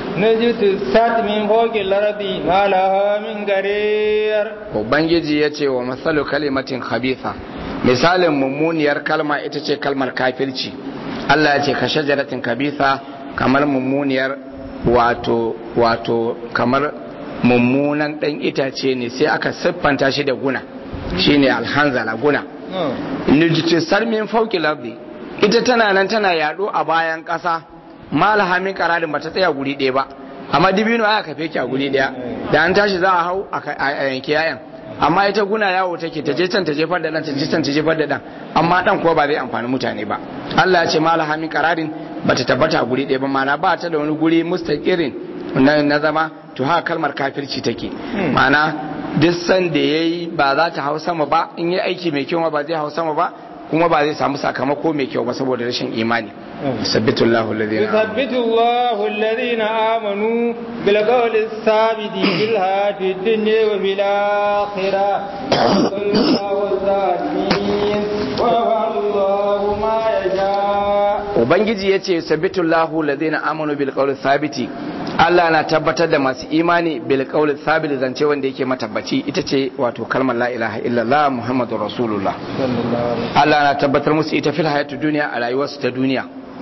Speaker 2: نجتثت من فوق الأرض ما لها من قرير
Speaker 1: Ubangiji ya ce wa matsalu kalimatin khabitha misalin mummuniyar kalma ita ce kalmar kafirci Allah ya ce ka shajaratin kabitha kamar mummuniyar wato wato kamar mummunan ɗan itace ne sai aka siffanta shi da guna shine alhanzala guna nujtisar min fauki labdi ita tana nan tana yado a bayan ƙasa malaha min kararin bata tsaya guri ɗaya ba amma dibino aka kafe ki a guri ɗaya da an tashi za a hau a yanki yayan amma ita guna yawo take ta je can ta jefar da dan ta je can ta jefar da dan amma dan kuwa ba zai amfani mutane ba Allah ya ce malaha min kararin bata tabbata a guri ɗaya ba mana ba ta da wani guri mustaqirin na zama to haka kalmar kafirci take ma'ana duk san da ya yi ba za ta hau sama ba in yi aiki mai kyau ba zai hau sama ba kuma ba zai samu sakamako mai kyau ba saboda rashin imani sabbitu Allahu alladhina
Speaker 2: yuthabbitu Allahu alladhina amanu bil qawli thabiti fil hayati dunya wa fil akhirah Allahu zalim wa Allahu ma yasha
Speaker 1: ubangiji yace sabbitu Allahu alladhina amanu bil qawli thabiti Allah na tabbatar da masu imani bil qawli thabit zance wanda yake matabbaci ita ce wato kalmar la ilaha illallah muhammadur rasulullah Allah na tabbatar musu ita fil hayatu duniya a rayuwarsu ta duniya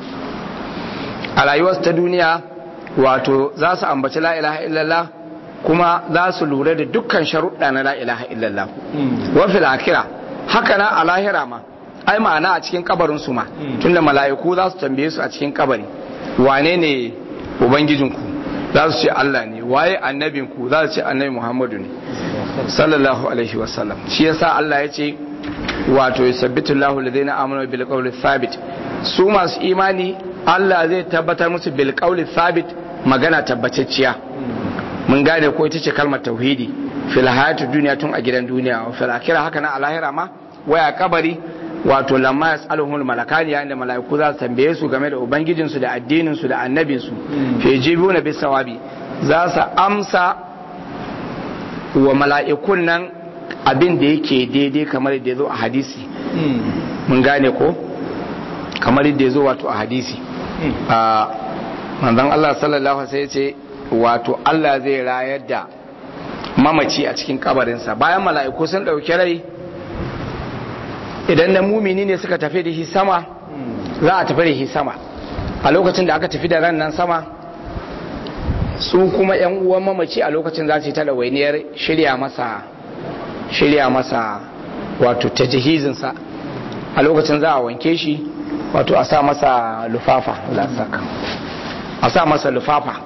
Speaker 1: a rayuwarsu ta duniya wato za su ambaci la ilaha illallah kuma za su lura da dukkan sharuɗa na la ilaha illallah wa fil akhirah haka na a lahira ma ai ma'ana a cikin kabarin su ma tunda mala'iku za su tambaye su a cikin kabari wane ne ubangijinku za su ce Allah ne waye annabinku za su ce annabi Muhammadu ne sallallahu alaihi wasallam shi yasa Allah ya ce wato yusabbitu Allahu alladhina amanu bil qawli thabit su masu imani Allah zai tabbatar musu bil qawli thabit magana tabbatacciya mun gane ko ita ce kalmar tauhidi fil hayatu duniya tun a gidan duniya wa fil akhirah haka na alahira ma waya kabari wato lamma yas'aluhul malakani yayin da mala'iku za su tambaye su game da ubangijin su da addinin su da annabin su fi jibuna bis sawabi za su amsa wa mala'ikun nan abin da yake daidai kamar da yazo a hadisi mun gane ko kamar da yazo wato a hadisi a manzon Allah sallallahu alaihi wasallam ce wato Allah zai rayar da mamaci a cikin kabarinsa bayan mala'iku sun ɗauki rai idan na mumini ne suka tafi da shi sama za a tafi da shi sama a lokacin da aka tafi da ran nan sama su kuma yan uwan mamaci a lokacin za su yi ta ɗawainiyar shirya masa shirya masa wato ta jihizinsa a lokacin za a wanke shi wato a sa masa lufafa a sa masa lufafa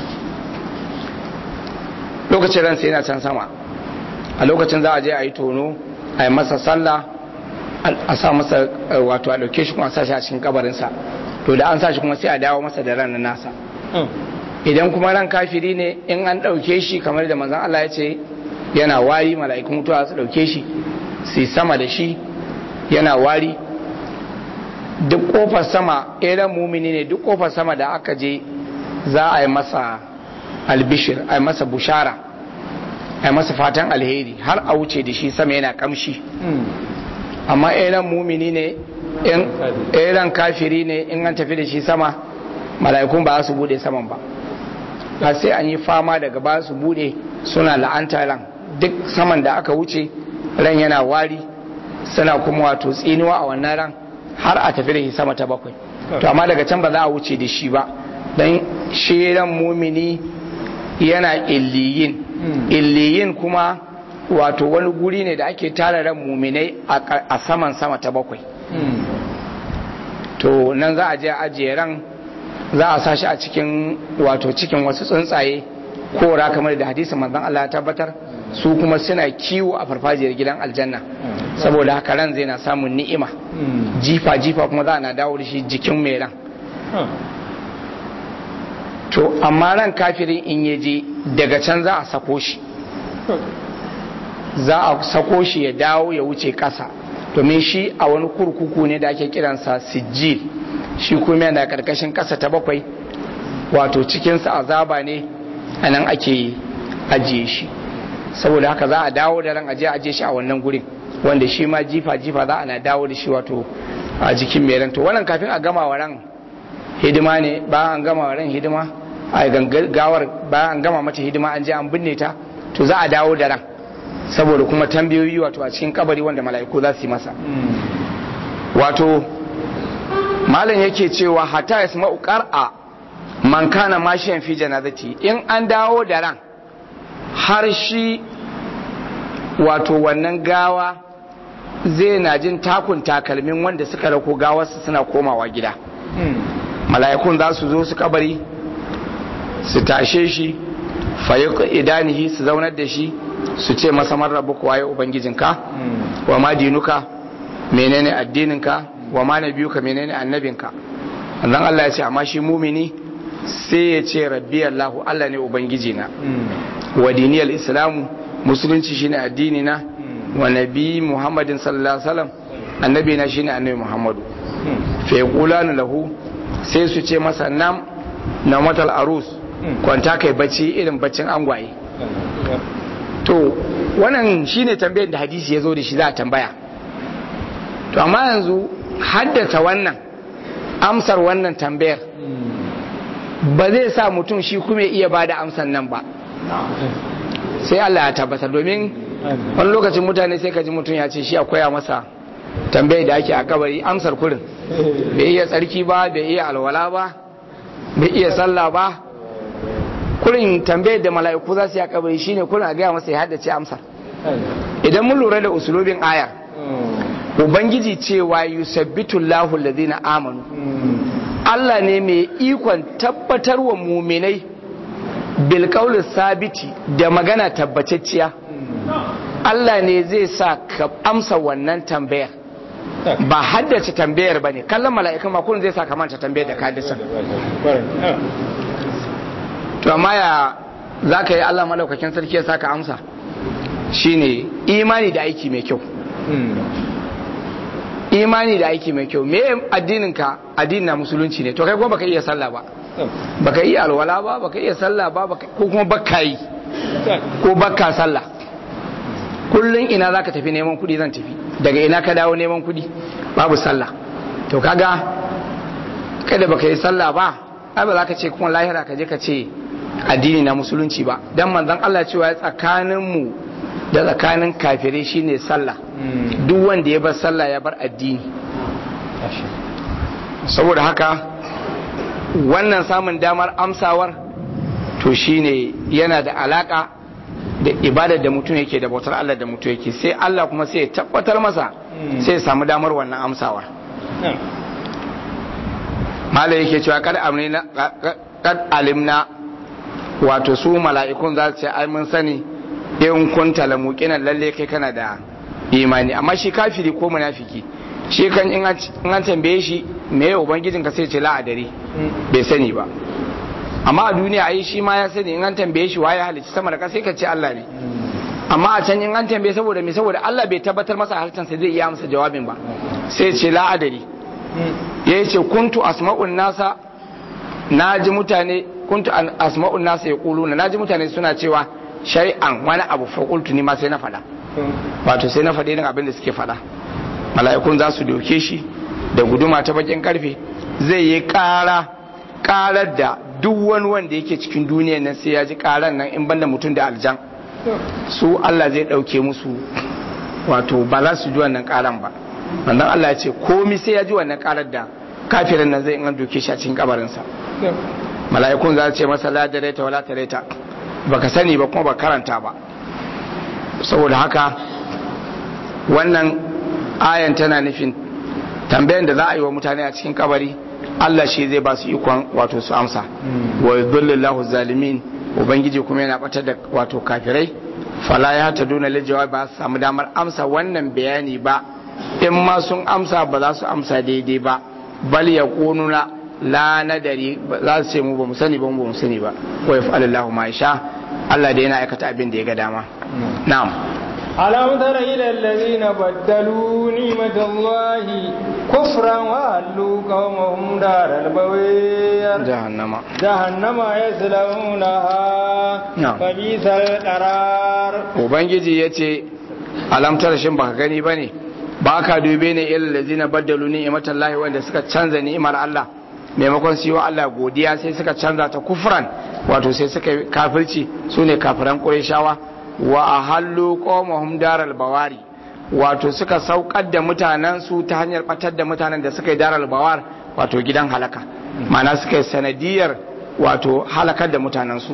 Speaker 1: lokacin ransa yana can sama a lokacin za a je a yi tono a yi masa sallah a sa masa wato a ɗauke shi kuma a sa shi a cikin kabarinsa to da an sa shi kuma sai a dawo masa da ran nasa idan kuma ran kafiri ne in an ɗauke shi kamar da manzan Allah ya ce yana wari mala'ikun mutuwa su ɗauke shi su sama da shi yana wari duk kofar sama irin mumini ne duk kofar sama da aka je za a yi masa albishir a yi masa bushara a yi masa fatan alheri har a wuce da shi sama yana kamshi amma irin mumini ne irin kafiri ne in an tafi da shi sama mala'ikun ba su bude saman ba har sai an yi fama daga ba su bude suna la'anta ran duk saman da aka wuce ran yana wari suna kuma wato tsinuwa a wannan ran har a tafi da shi sama ta bakwai to amma daga can ba za a wuce da shi ba don shi ran mumini yana illiyin illiyin kuma wato wani guri ne da ake tara ran muminai a saman sama ta bakwai to nan za a je ajiye ran za a sa shi a cikin wato cikin wasu tsuntsaye kora kamar da hadisin manzon Allah ya tabbatar su kuma suna kiwo a farfajiyar gidan aljanna saboda haka ran zai na samun ni'ima jifa jifa kuma za a na dawo da shi jikin mai ran to amma ran kafirin in ya je daga can za a sako shi za a sako shi ya dawo ya wuce ƙasa domin shi a wani kurkuku ne da ake kiransa sijil shi kuma yana karkashin ƙasa ta bakwai wato cikinsa azaba ne a nan ake ajiye shi saboda haka za a dawo da ran aje aje shi a wannan gurin wanda shi ma jifa jifa za a na dawo da shi wato a jikin mai ran to wannan kafin a gama wa ran hidima ne bayan an gama wa ran hidima a gawar bayan an gama mata hidima an je an binne ta to za a dawo da ran saboda kuma tambayoyi wato a cikin kabari wanda mala'iku za su yi masa wato malam yake cewa hata ya sama a man kana mashiyan fi janazati in an dawo da ran har shi wato wannan gawa zai na jin takun takalmin wanda suka rako gawarsa suna komawa gida mala'ikun za su zo su kabari su tashe shi fayyuka idanihi su zaunar da shi su ce masa marrabu kuwa ya ubangijinka wa ma dinuka menene addininka wa ma nabiyuka menene annabinka annan Allah ya ce amma shi mumini sai ya ce rabbi Allah Allah ne ubangijina wa diniyal islamu musulunci shine addini na wa nabi muhammadin sallallahu alaihi wasallam annabi na shine annabi muhammadu fa yaqulanu lahu sai su ce masa nam na matal arus kwanta kai bacci irin baccin angwaye to wannan shine tambayar da hadisi ya zo da shi za a tambaya to amma yanzu haddata wannan amsar wannan tambayar ba zai sa mutum shi kuma iya ba da amsar nan ba sai Allah ya tabbatar domin wani lokacin mutane sai ka ji mutum ya ce shi a koya masa tambayar da ake a kabari amsar kurin bai iya tsarki ba bai iya alwala ba bai iya sallah ba kurin tambayar da mala'iku za su yi a kabari shine kurin a gaya masa ya haddace amsar idan mun lura da usulubin ayar ubangiji cewa yusabbitu Allahu alladhina amanu Allah ne mai ikon tabbatar wa muminai bil sabiti da magana tabbatacciya Allah ne zai sa ka amsa wannan tambayar ba haddace tambayar ba ne kallon mala'ikan makon zai sa ka manta tambayar da ka haddace to amma ya za ka yi Allah malaukakin sarki ya sa ka amsa shine imani da aiki mai kyau imani da aiki mai kyau me addinin ka addinin na musulunci ne to kai kuma baka iya sallah ba baka iya alwala ba baka iya sallah ba ko kuma baka yi ko baka sallah kullun ina zaka tafi neman kudi zan tafi daga ina ka dawo neman kudi babu sallah to kaga kada baka yi sallah ba ai ba za ka ce kuma lahira ka je ka ce addini na musulunci ba dan manzon Allah cewa tsakanin mu da tsakanin kafirai shine sallah duk wanda ya bar sallah ya bar addini saboda haka wannan samun damar amsawar to shine yana da alaka da ibadar da mutum yake da bautar Allah da mutum yake sai Allah kuma sai ya tabbatar masa sai ya samu damar wannan amsawar mala yake cewa kad amrina kad alimna wato su mala'ikun za su ce ai mun sani in kunta la muqinan lalle kai kana da imani amma shi kafiri ko munafiki shi kan in an tambaye shi me ya ubangijin ka sai ce la adare bai sani ba amma a duniya ai shi ma ya sani in an tambaye shi waye halicci sama da ƙasa sai ka ce Allah ne amma a can in an tambaye saboda me saboda Allah bai tabbatar masa halittar sai zai iya amsa jawabin ba sai ce la adari ya ce kuntu asma'un nasa na ji mutane kuntu asma'un nasa ya kuluna na ji mutane suna cewa shari'an wani abu fakultu ni ma sai na faɗa wato sai na faɗa irin abin da suke faɗa mala'ikun za su doke shi da guduma ta bakin karfe zai yi ƙara ƙarar da duk wani wanda yake cikin duniya nan sai ya ji ƙarar nan in banda mutum da aljan su Allah zai ɗauke musu wato ba za su ji wannan ƙaran ba wannan Allah ya ce komi sai ya ji wannan ƙarar da kafirin nan zai in an doke shi a cikin kabarinsa mala'ikun za su ce masa la dareta wala tareta baka sani ba kuma ba karanta ba saboda haka wannan ayan tana nufin tambayan da za a yi wa mutane a cikin kabari Allah shi zai ba su ikon wato su amsa wa yudhillillahu zalimin ubangiji kuma yana batar da wato kafirai fala ya ta duna lijawa ba su samu damar amsa wannan bayani ba in ma sun amsa ba za su amsa daidai ba bal ya kununa la nadari za su ce mu ba mu sani ba mu ba mu sani ba wa yaf'alullahu ma yasha Allah da yana aikata abin da ya ga dama na'am
Speaker 2: ألم تر إلى الذين بدلوا نعمة الله كفرا وأهلوا قومهم دار البوير
Speaker 1: جهنم
Speaker 2: جهنم يصلونها
Speaker 1: نعم.
Speaker 2: فبئس القرار
Speaker 1: ubangiji ya ce alamtar shin baka gani ba ne ba ka dube ne ilal lazina baddalu ni'imatan lahi wanda suka canza ni'imar Allah maimakon su yi wa Allah godiya sai suka canza ta kufran wato sai suka yi kafirci su ne kafiran ƙureshawa wa ahallu qawmahum daral bawari wato suka saukar da mutanen su ta hanyar batar da mutanen da suka yi daral bawar wato gidan halaka ma'ana suka yi sanadiyar wato halakar da mutanen su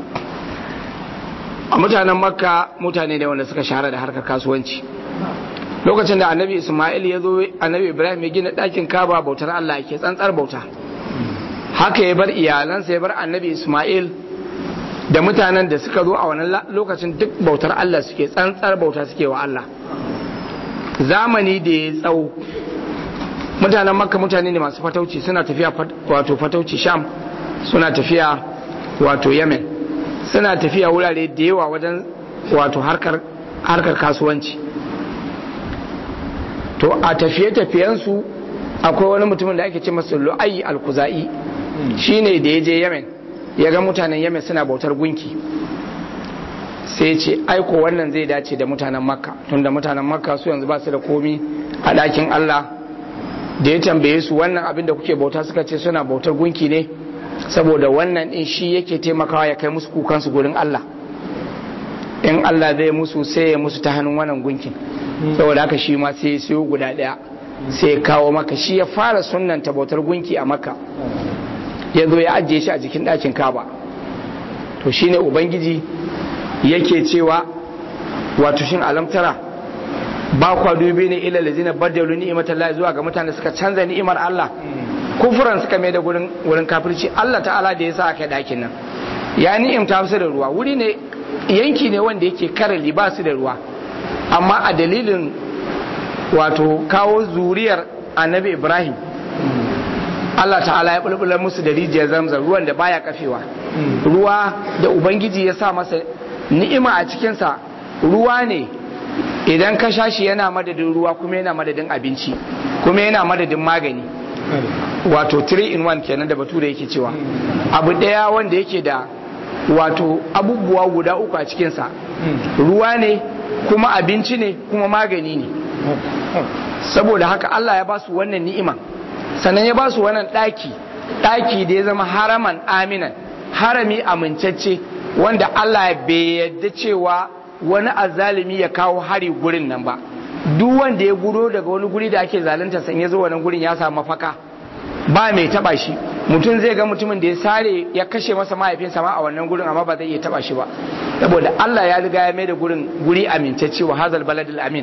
Speaker 1: a mutanen makka mutane ne wanda suka shahara da harkar kasuwanci lokacin da annabi ismail ya zo annabi ibrahim ya gina ɗakin kaba bautar allah ke tsantsar bauta haka ya bar iyalansa ya bar annabi ismail da mutanen da suka zo a wannan lokacin duk bautar allah suke tsantsar bauta suke wa allah zamani da ya tsawo mutanen makka mutane ne masu fatauci suna tafiya wato fatauci sham suna tafiya wato yemen suna tafiya wurare da yawa wajen wato harkar harkar kasuwanci to a tafiye-tafiyensu akwai wani mutumin da ake ce masa lu'ayi al-kuza'i shine da ya je yemen ya ga mutanen yemen suna bautar gunki sai ce aiko wannan zai dace da mutanen makka tunda mutanen makka su yanzu ba su da komi a ɗakin allah da ya tambaye su wannan abin da kuke bauta suka ce suna bautar gunki ne saboda wannan din shi yake taimakawa ya kai musu kukansu gurin Allah in Allah zai musu sai ya musu ta hannun wannan gunkin saboda haka shi ma sai ya siyo guda daya sai ya kawo maka shi ya fara sunnan bautar gunki a maka ya zo ya ajiye shi a jikin ɗakin kaba to shine ubangiji yake cewa wato shin alamtara ba kwa dubi ne ila lazina badalu ni'imatallahi zuwa ga mutane suka canza ni'imar Allah kufuran suka mai da gurin wurin kafirci Allah ta'ala da ya sa aka dakin nan ya ni'imta su da ruwa wuri ne yanki ne wanda yake karali ba su da ruwa amma a dalilin wato kawo zuriyar annabi Ibrahim Allah ta'ala ya bulbula musu da rijiyar zamzam ruwan da baya kafewa ruwa da ubangiji ya sa masa ni'ima a cikinsa ruwa ne idan ka sha shi yana madadin ruwa kuma yana madadin abinci kuma yana madadin magani wato 3 in 1 kenan da bature yake cewa abu daya wanda yake da wato abubuwa guda uku a cikinsa ruwa ne kuma abinci ne kuma magani ne saboda haka Allah ya ba su wannan ni'ima sannan ya ba su wannan ɗaki ɗaki da ya zama haraman aminan harami amincacce wanda Allah bai yadda cewa wani azalimi ya kawo hari gurin nan ba duk wanda ya gudo daga wani guri da ake zalunta san ya zo wannan gurin ya samu mafaka ba mai taba shi mutum zai ga mutumin da ya sare ya kashe masa mahaifinsa ma a wannan gurin amma ba zai iya taba shi ba saboda Allah ya riga ya mai da gurin guri amintacce wa hazal baladul amin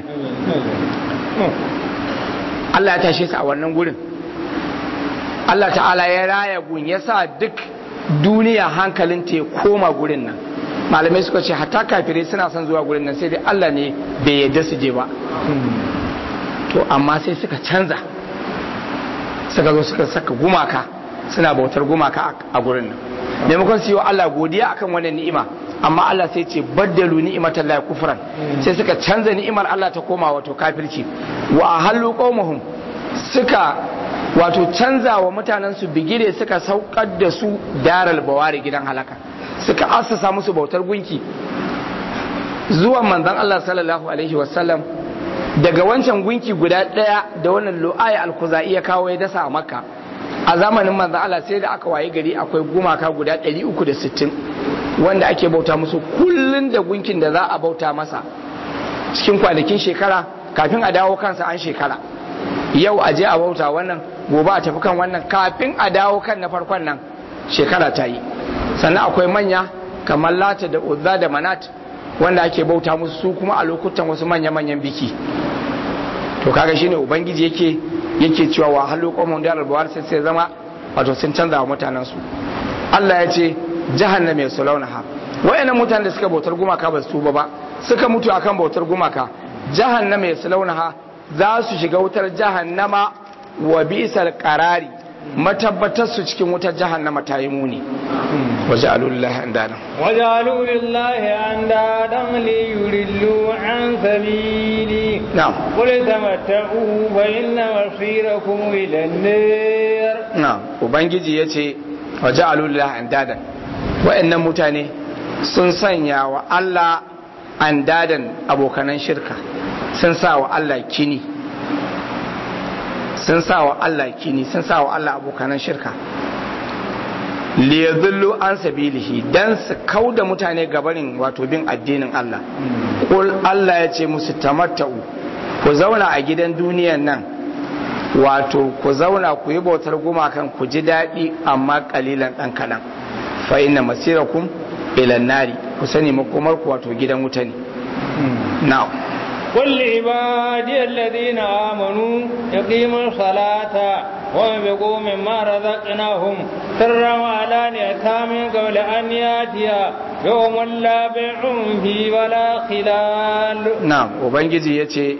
Speaker 1: Allah ya tashe su a wannan gurin Allah ta'ala ya raya gun ya sa duk duniya hankalin ta ya koma gurin nan malamai suka ce hatta kafirai suna son zuwa gurin nan sai dai Allah ne bai yadda su je ba to amma sai suka canza suka zo suka saka gumaka suna bautar gumaka a gurin nan maimakon su yi wa Allah godiya akan wannan ni'ima amma Allah sai ce baddalu ni'imatan la kufran sai suka canza ni'imar Allah ta koma wato kafirci wa ahallu qaumuhum suka wato canza wa mutanen su bigire suka saukar da su daral bawari gidan halaka suka assasa musu bautar gunki zuwan manzon Allah sallallahu alaihi wasallam daga wancan gunki guda daya da wannan lu'aya al-khuzai ya kawo ya dasa a makka a zamanin manzon Allah sai da aka waye gari akwai gumaka guda 360 wanda ake bauta musu kullun da gunkin da za a bauta masa cikin kwanakin shekara kafin a dawo kansa an shekara yau a je a bauta wannan gobe a tafi kan wannan kafin a dawo kan na farkon nan shekara ta yi sannan akwai manya kamar lata da uzza da manat wanda ake bauta musu su kuma a lokutan wasu manya-manyan biki to kaga shine ubangiji yake yake cewa wa halu qawmun da albawar sai sai zama wato sun canza wa mutanen su Allah ya ce jahannama ya salaunaha wayannan mutanen da suka bautar gumaka ba su tuba ba suka mutu akan bautar gumaka jahannama ya salaunaha za su shiga wutar jahannama wa bi'sal qarari matabbatar su cikin wutar jahannama ta yi muni waje alulillahi an dadan
Speaker 2: waje alulillahi an dadan li yurillu an sabili
Speaker 1: na'am
Speaker 2: qul tamatta'u fa inna masirakum ila an-nar
Speaker 1: na'am ubangiji yace waje alulillahi an dadan wa'annan mutane sun sanya wa Allah an dadan abokanan shirka sun sa wa Allah kini sun sa wa Allah kini sun sa wa Allah abokanan shirka liyadullu an sabilihi dan su kauda mutane gabanin wato bin addinin Allah kul Allah ya ce musu tamatta'u ku zauna a gidan duniyan nan wato ku zauna ku yi bautar gumakan ku ji daɗi amma kalilan ɗan kaɗan fa inna masirakum ila nari ku sani makomar ku wato gidan wuta ne na'am
Speaker 2: قل لعبادي الذين آمنوا يقيموا الصلاة وينفقوا مما رزقناهم سرا وعلانية من قبل أن يأتي يوم لا بيع فيه ولا خلال
Speaker 1: نعم وبنجي يتي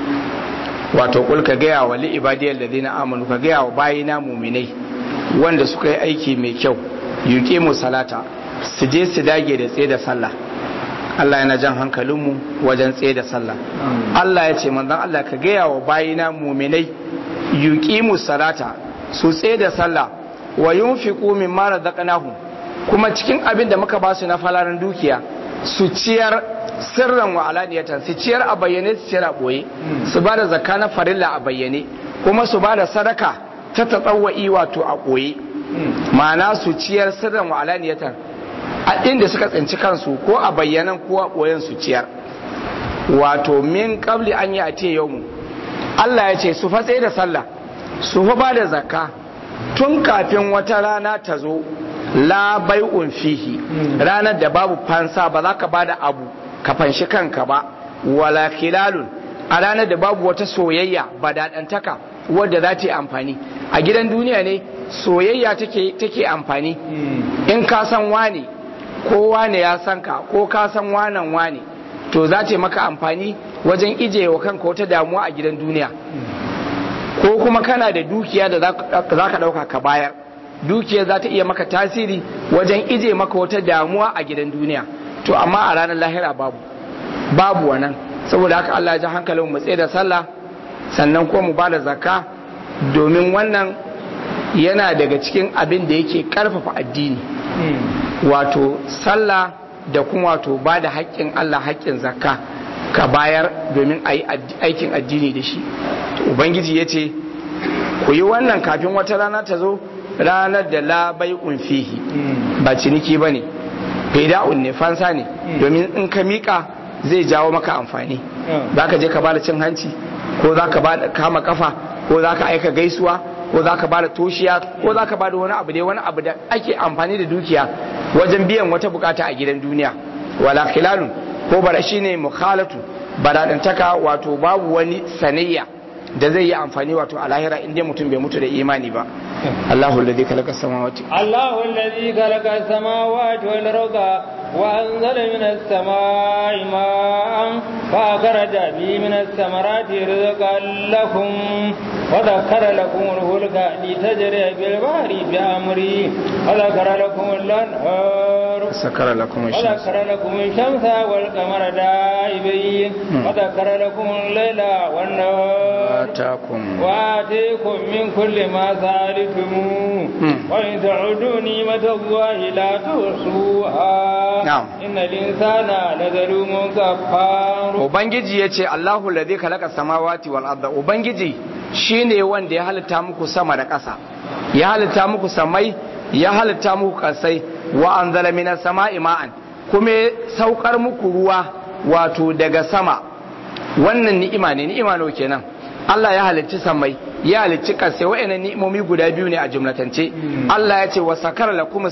Speaker 1: wato kul ka gaya wa li'ibadiyar da zina amanu ka gaya wa bayina muminai wanda suka yi aiki mai kyau yuke mu salata su je su dage da tsaye da sallah Allah yana jan hankalinmu wajen tsaye da sallah Allah ya ce manzon Allah ka gaya wa bayina muminai yuqimu salata su tsaye da sallah wa yunfiqu mimma razaqnahum kuma cikin abin da muka ba su na falaran dukiya su ciyar sirran wa alaniyatan su ciyar a bayyane su ciyar a boye su ba da zakka na farilla a bayyane kuma su ba da sadaka ta tatsawwa'i wato a boye ma'ana su ciyar sirran wa alaniyatan a inda suka tsinci kansu ko a bayyanan ko a ɓoyen su ciyar wato min kabli an yi a te yau Allah ya ce su fa tsaye da sallah su fa ba da zakka tun kafin wata rana ta zo la bai'un fihi ranar da babu fansa ba za ka ba da abu ka fanshi kanka ba wala khilalun a ranar da babu wata soyayya ba daɗantaka wadda za ta yi amfani a gidan duniya ne soyayya take amfani in ka san wani ko wane ya san ka ko ka san wanan wane to za ta maka amfani wajen ije wa kanka wata damuwa a gidan duniya ko kuma kana da dukiya da za ka ɗauka ka bayar dukiya za ta iya maka tasiri wajen ije maka wata damuwa a gidan duniya to amma a ranar lahira babu babu wannan saboda haka Allah ya ji hankalin mu tsaye da sallah sannan ko mu bada zakka domin wannan yana daga cikin abin da yake karfafa addini wato sallah da kuma wato ba da haƙƙin Allah haƙƙin zakka ka bayar domin a yi aikin addini da shi ubangiji ya ce ku yi wannan kafin wata rana ta zo ranar da labai fihi ba ciniki ba ne fida'un ne fansa ne domin in ka mika zai jawo maka amfani za ka je ka bada cin hanci ko za ka bada kama kafa ko za ka aika gaisuwa ko za ka bada toshiya ko za ka bada wani abu dai wani abu da ake amfani da dukiya wajen biyan wata bukata a gidan duniya wala khilalun ko bara shine mukhalatu baradantaka wato babu wani sanayya da zai yi amfani wato a lahira inda mutum bai mutu da imani ba Allahu alladhi khalaqa samawati
Speaker 2: Allahu alladhi khalaqa samawati wal arda wa anzala minas samai ma'an fa akhraja bihi minas samarati rizqan lakum wa dhakkara lakum al-fulka litajriya bil bahri bi amri wa dhakkara lakum al-anhar
Speaker 1: sakara lakum ash-shams
Speaker 2: وذكر لكم الشمس والقمر دائبين وذكر لكم الليل والنهار
Speaker 1: atakum
Speaker 2: وآتيكم من كل ما سألتموه وإن تعدوا نعمة الله لا تحصوها
Speaker 1: نعم.
Speaker 2: إن الإنسان لظلوم كفار
Speaker 1: ubangiji yace Allahu alladhi khalaqa samawati wal arda ubangiji shine wanda ya halitta muku sama da ƙasa ya halitta muku samai ya halitta muku ƙasai wa anzala minas sama'i ma'an kuma ya saukar muku ruwa wato daga sama wannan ni'ima ne ni'ima nawa kenan Allah ya halicci samai ya halicci kasai wa'annan ni'imomi guda biyu ne a jumlatance Allah ya ce wa sakara lakum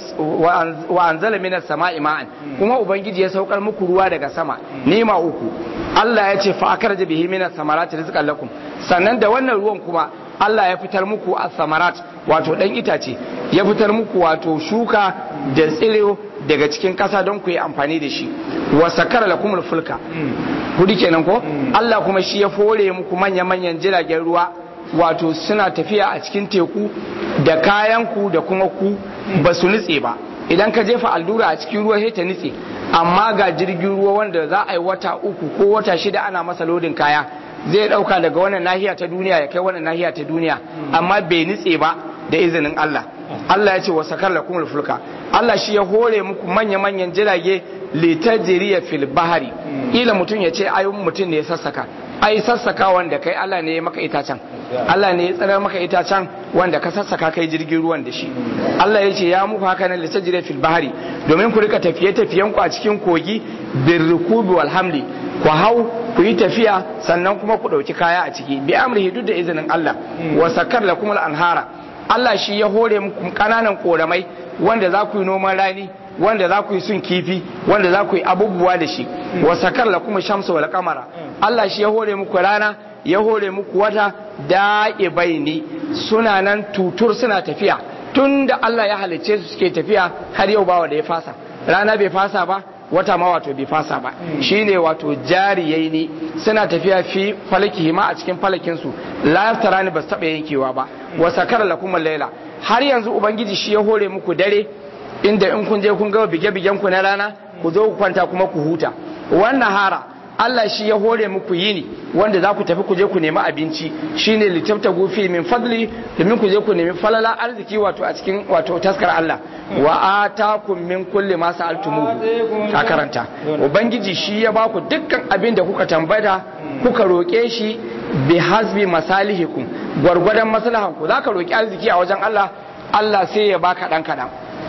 Speaker 1: wa anzala minas sama'i ma'an kuma ubangiji ya saukar muku ruwa daga sama ni'ima uku Allah ya ce fa akarja bihi minas samarati rizqan lakum sannan da wannan ruwan kuma Allah ya fitar muku a samarat wato dan itace ya fitar muku wato shuka da tsiro daga cikin ƙasa don ku yi amfani da shi wa sakara lakumul fulka hudu kenan ko Allah kuma shi ya fore muku manya-manyan jiragen ruwa wato suna tafiya a cikin teku da kayan ku da kuma ku ba su nutse ba idan ka jefa allura a cikin ruwa sai ta nutse amma ga jirgin ruwa wanda za a yi wata uku ko wata shida ana masa lodin kaya zai dauka daga wannan nahiya ta duniya ya kai wannan nahiya ta duniya amma bai nutse ba da izinin Allah Allah ya ce wa sakar lakumul fulka Allah shi ya hore muku manya-manyan jirage litajriya fil bahari ila mutum ya ce ayyun mutum ne ya sassaka ai sassaka wanda kai Allah ne ya maka itacen Allah ne ya tsara maka itacen wanda ka sassaka kai jirgin ruwan da shi Allah ya ce ya muku haka nan litajriya fil bahari domin ku rika tafiye-tafiyen ku a cikin kogi birrukubi wal hamli ku hau ku yi tafiya sannan kuma ku ɗauki kaya a ciki bi amrihi duk da izinin Allah wa sakar lakum al anhara Allah shi ya hore muku kananan koramai wanda za ku yi noman rani wanda za ku yi sun kifi wanda za ku yi abubuwa da shi wa sakar lakum shamsu wal qamara Allah shi ya hore muku rana ya hore muku wata da'ibaini suna nan tutur suna tafiya tun da Allah ya halicce su suke tafiya har yau bawa da ya fasa rana bai fasa ba wata ma wato bai fasa ba shine wato jariyai ne suna tafiya fi falaki ma a cikin falakin su la yaftarani ba su taba yankewa ba wa sakara lakum laila har yanzu ubangiji shi ya hore muku dare inda in kun je kun ga bige bigen ku na rana ku zo ku kwanta kuma ku huta wannan hara Allah shi ya hore muku yini wanda za ku tafi ku je ku nemi abinci shine litabta gufi min fadli domin ku je ku nemi falala arziki wato a cikin wato taskar Allah wa atakum min kulli ma sa'altumuhu ka karanta ubangiji shi ya baku dukkan abin da kuka tambaya kuka roke shi bi hasbi masalihikum gwargwadon maslahan ku zaka roki arziki a wajen Allah Allah sai ya baka dan kadan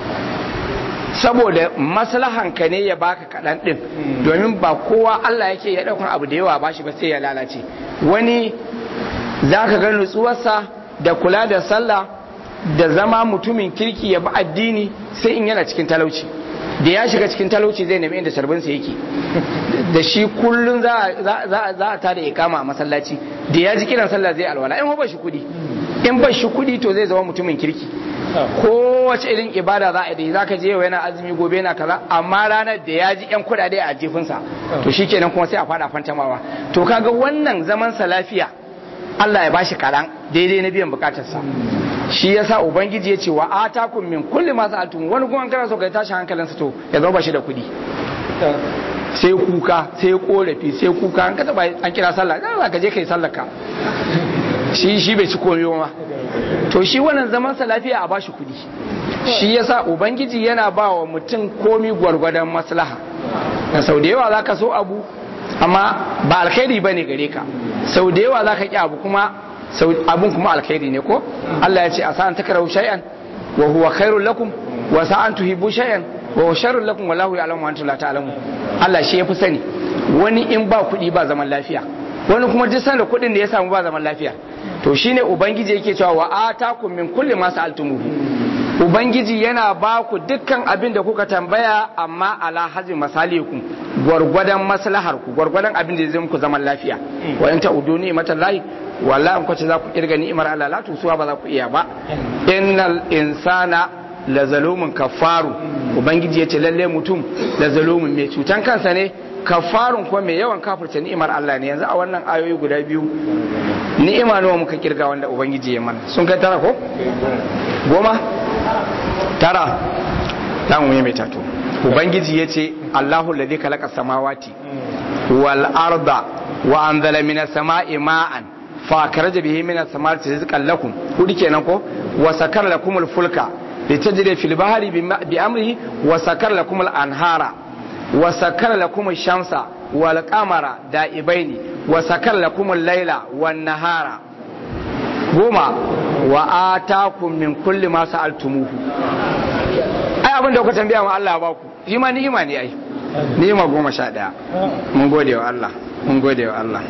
Speaker 1: saboda maslahanka ne ya baka kaɗan ɗin domin ba kowa Allah yake ya ɗaukar abu da yawa bashi ba sai ya lalace wani za ka ga nutsuwarsa da kula da sallah da zama mutumin kirki ya bi addini sai in yana cikin talauci da ya shiga cikin talauci zai nemi inda sarbinsa yake da shi kullum za a tada ikama a masallaci da ya ji kiran sallah zai alwala in ba shi kudi in ba shi kudi to zai zama mutumin kirki kowace irin ibada za a yi za ka je yau yana azumi gobe yana kaza amma ranar da ya ji yan kudade a jifinsa to shi kenan kuma sai a fada fantamawa to kaga wannan zaman sa lafiya Allah ya bashi karan daidai na biyan bukatarsa shi yasa ubangiji ya ce wa atakum min kulli ma sa'altum wani kuma kana so kai tashi hankalinsa to ya zama bashi da kudi sai kuka sai korafi sai kuka an ka an kira sallah za ka je kai sallar ka shi shi bai ci komai ma to shi wannan zaman sa lafiya a bashi kudi shi yasa ubangiji yana ba wa mutum komi gwargwadon maslaha na sau da yawa zaka so abu amma ba alkhairi bane gare ka sau da yawa zaka ki abu kuma abun kuma alkhairi ne ko Allah ya ce asa an takrahu shay'an wa huwa khairul lakum wa sa an tuhibbu shay'an wa sharrul lakum wallahu ya'lamu wa antum la ta'lamun Allah shi yafi sani wani in ba kuɗi ba zaman lafiya wani kuma duk sanda kuɗin da ya samu ba zaman lafiya to shine ubangiji yake cewa wa atakum min kulli ma sa'altumuhu ubangiji yana ba ku dukkan abin da kuka tambaya amma ala hazin masalikum gwargwadon maslahar ku gwargwadon abin da zai muku zaman lafiya wa in ta'udu ni'matan lahi wallahi an kwace za ku kirga ni'imar Allah la tusuwa ba za ku iya ba innal insana la zalumun kafaru ubangiji yace lalle mutum la zalumun mai cutan kansa ne kafarun kuma mai yawan kafirce ni'imar Allah ne yanzu a wannan ayoyi guda biyu ni'ima nawa muka kirga wanda ubangiji ya mana sun kai tara ko goma tara dan wuye mai tato ubangiji ya ce allahu ladhi khalaqa samawati wal arda wa anzala minas sama'i ma'an fa akhraja bihi minas samarati rizqan lakum kudi kenan ko wa sakara lakumul fulka litajri fil bahri bi amrihi wa sakara lakumul anhara wa sakara lakumul shamsa wal qamara da'ibaini wa sakara lakumul layla wan nahara goma wa atakum min kulli ma sa'altumuhu ai abin da kuka tambaya ma Allah ba ku shi ma ni'ima ne ai ni'ima goma sha daya mun gode wa Allah mun gode wa Allah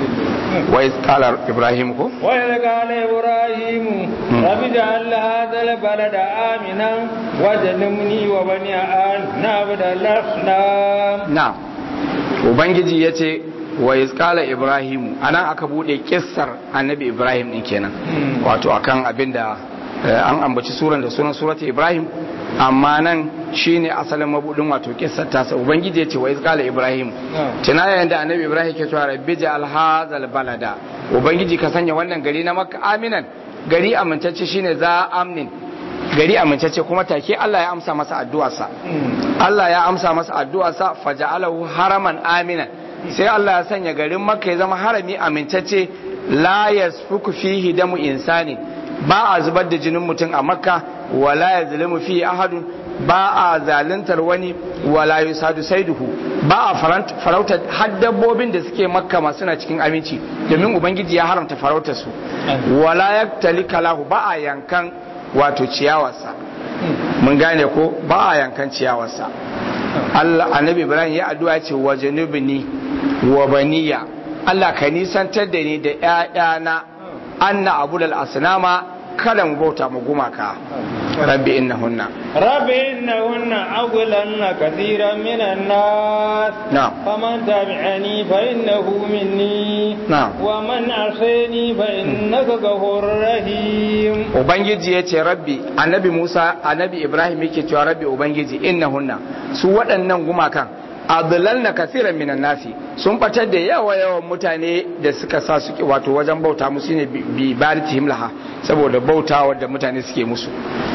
Speaker 1: wa iz qala ibrahim ko
Speaker 2: wa iz qala ibrahim rabbi ja'al hadha al-balada aminan wajnubni wa bani an na'budu al-asnam
Speaker 1: na'am ubangiji yace wa iskala ibrahimu anan aka bude kissar annabi ibrahim din kenan wato akan abinda an ambaci suran da sunan surati ibrahim amma nan shine asalin mabudin wato kissar tasa ubangiji ya ce wa iskala ibrahim tuna yayin da annabi ibrahim ke cewa rabbi ja'al hadzal balada ubangiji ka sanya wannan gari na makka aminan gari amintacce shine za amnin gari amintacce kuma take Allah ya amsa masa addu'arsa Allah ya amsa masa addu'arsa faja'alahu haraman aminan sai Allah ya sanya garin makka ya zama harami amintacce la yasfuku fihi damu insani ba a zubar da jinin mutum a makka wala ya zalimu fihi ahadun ba a zaluntar wani wala yusadu saiduhu ba a farauta har dabbobin da suke makka masu suna cikin aminci domin ubangiji ya haramta farautar su wala yaktali kalahu ba a yankan wato ciyawarsa mun gane ko ba a yankan ciyawarsa Allah annabi Ibrahim ya addu'a ce wa janubni wa baniya Allah ka nisantar da ni da ƴaƴana anna abudal asnama kada mu bauta mu gumaka rabbi innahunna
Speaker 2: rabbi innahunna aghlanna kathiran minan nas
Speaker 1: na'am
Speaker 2: faman tabi'ani fa innahu minni
Speaker 1: na'am
Speaker 2: wa man asani fa innaka ghafurur rahim
Speaker 1: ubangiji ya ce rabbi annabi musa annabi ibrahim yake cewa rabbi ubangiji innahunna su waɗannan gumakan adlalna kathiran minan nasi sun batar da yawa yawan mutane da suka sa su wato wajen bauta musu ne bi baritihim laha saboda bautawa da mutane suke musu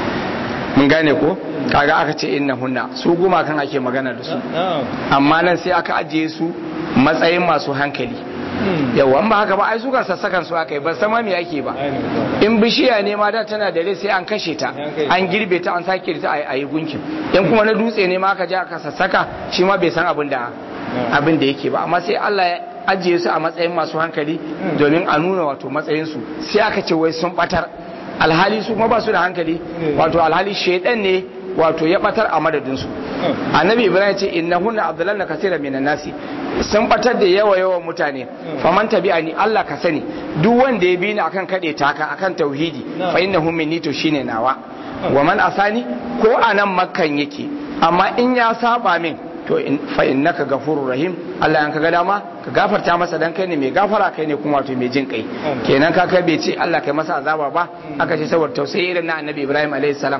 Speaker 1: mun gane ko kaga aka ce innahunna su gumakan ake magana da su amma nan sai aka ajiye su matsayin masu hankali yawa ba haka ba ai su kan sassakan su aka yi ba sama me ake ba in bishiya ne ma da tana da rai sai an kashe ta an girbe ta an sake ta a yi gunkin in kuma na dutse ne ma aka je aka sassaka shi ma bai san abin da abin da yake ba amma sai Allah ya ajiye su a matsayin masu hankali domin a nuna wato matsayin su sai aka ce wai sun batar alhali su kuma ba su da hankali wato alhali shaidan ne wato ya batar a madadinsu annabi ibrahim ce innahunna abdullanna kasira minan nasi sun batar da yawa yawan mutane faman tabi'ani Allah ka sani duk wanda ya bi ni akan kade taka akan tauhidi fa innahu minni to shine nawa wa man asani ko anan makkan yake amma in ya saba min to fa innaka gafurur rahim Allah yan kaga dama ka gafarta masa dan kai ne mai gafara kai ne kuma wato mai jin kai kenan ka kai bai ce Allah kai masa azaba ba aka ce saboda tausayi irin na annabi Ibrahim alaihi salam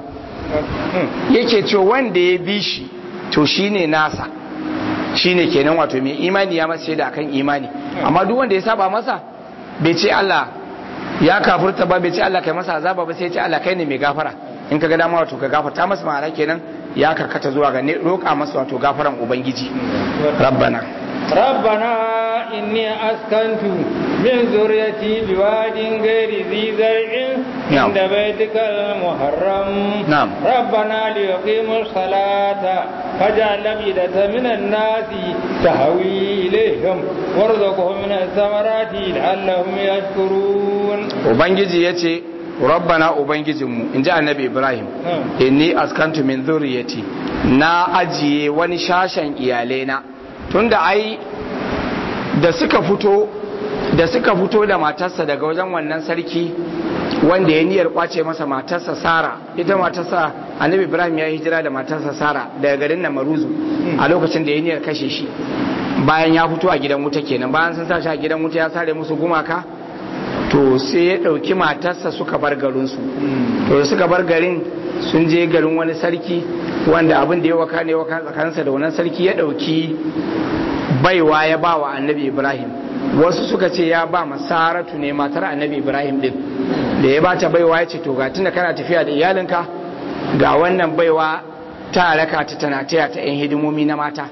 Speaker 1: yake ce wanda ya bi shi to shine nasa shine kenan wato mai imani ya masa shaida akan imani amma duk wanda ya saba masa bai ce Allah ya kafurta ba bai ce Allah kai masa azaba ba sai ya ce Allah kai ne mai gafara in ka ga dama wato ka gafarta masa ma'ana kenan ya karkata zuwa ga roƙa masa wato gafaran ubangiji rabbana
Speaker 2: ربنا إني أسكنت من ذريتي بواد غير ذي زرع
Speaker 1: نعم.
Speaker 2: عند بيتك المحرم
Speaker 1: نعم.
Speaker 2: ربنا ليقيموا الصلاة فاجعل أفئدة من الناس تهوي إليهم وارزقهم من الثمرات لعلهم يشكرون
Speaker 1: ubangiji ya ce rabbana ubangijinmu in ji annabi ibrahim inni askantu min zuriyati na ajiye wani shashen iyalena tunda ai da suka fito da suka fito da matarsa daga wajen wannan sarki wanda ya niyyar kwace masa matarsa sara ita matarsa annabi ibrahim ya yi hijira da matarsa sara daga garin namaruzu a lokacin da ya niyyar kashe shi bayan ya fito a gidan wuta kenan bayan sun sa shi a gidan wuta ya sare musu gumaka to sai ya ɗauki matarsa suka bar garinsu to da suka bar garin sun je garin wani sarki wanda abin da ya waka ne waka tsakaninsa da wannan sarki ya ɗauki baiwa ya ba wa annabi ibrahim wasu suka ce ya ba masaratu ne matar annabi ibrahim din da ya bata baiwa ya ce to ga tunda kana tafiya da iyalinka ga wannan baiwa ta raka ta tana taya ta yan hidimomi na mata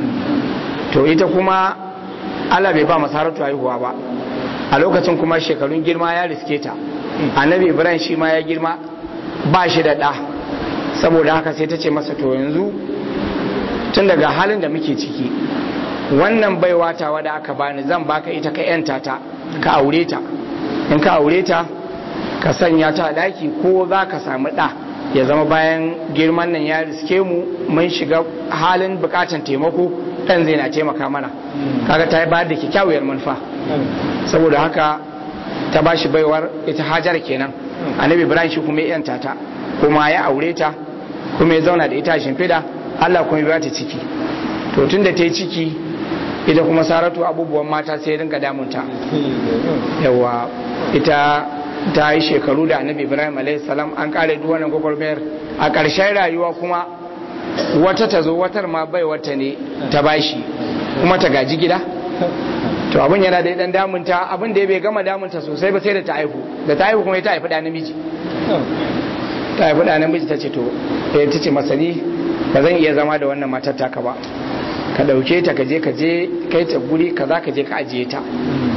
Speaker 1: to ita kuma Allah bai ba masaratu haihuwa ba a lokacin kuma shekarun girma ya riske ta annabi ibrahim shi ma ya girma ba shi da ɗa saboda haka sai ta ce masa to yanzu tun daga halin da muke ciki wannan baiwa tawa da aka bani zan baka ita ka yanta ta ka aure ta in ka aure ta ka sanya ta a daki ko za ka samu ɗa ya zama bayan girman nan ya riske mu mun shiga halin bukatan taimako ɗan zai na taimaka mana kaga ta ba da kyakkyawar manufa saboda haka ta ba shi baiwar ita hajar kenan annabi ibrahim shi kuma ya yanta ta kuma ya aure ta kuma ya zauna da ita a shimfiɗa allah kuma ya ta ciki to tun da ta yi ciki ita kuma saratu abubuwan mata sai rinka damunta yawa ita ta yi shekaru da annabi ibrahim salam an kare duk wannan gwagwarmayar a ƙarshen rayuwa kuma wata ta zo watar ma bai wata ne ta bashi kuma ta gaji gida to abin yana da dan damunta abin da ya bai gama damunta sosai ba sai da ta haihu da ta haihu kuma ta haifi da namiji ta haifi da namiji ta ce to ta ce masani ba zan iya zama da wannan matar taka ba ka ɗauke ta ka je ka je kai ta guri ka za ka je ka ajiye ta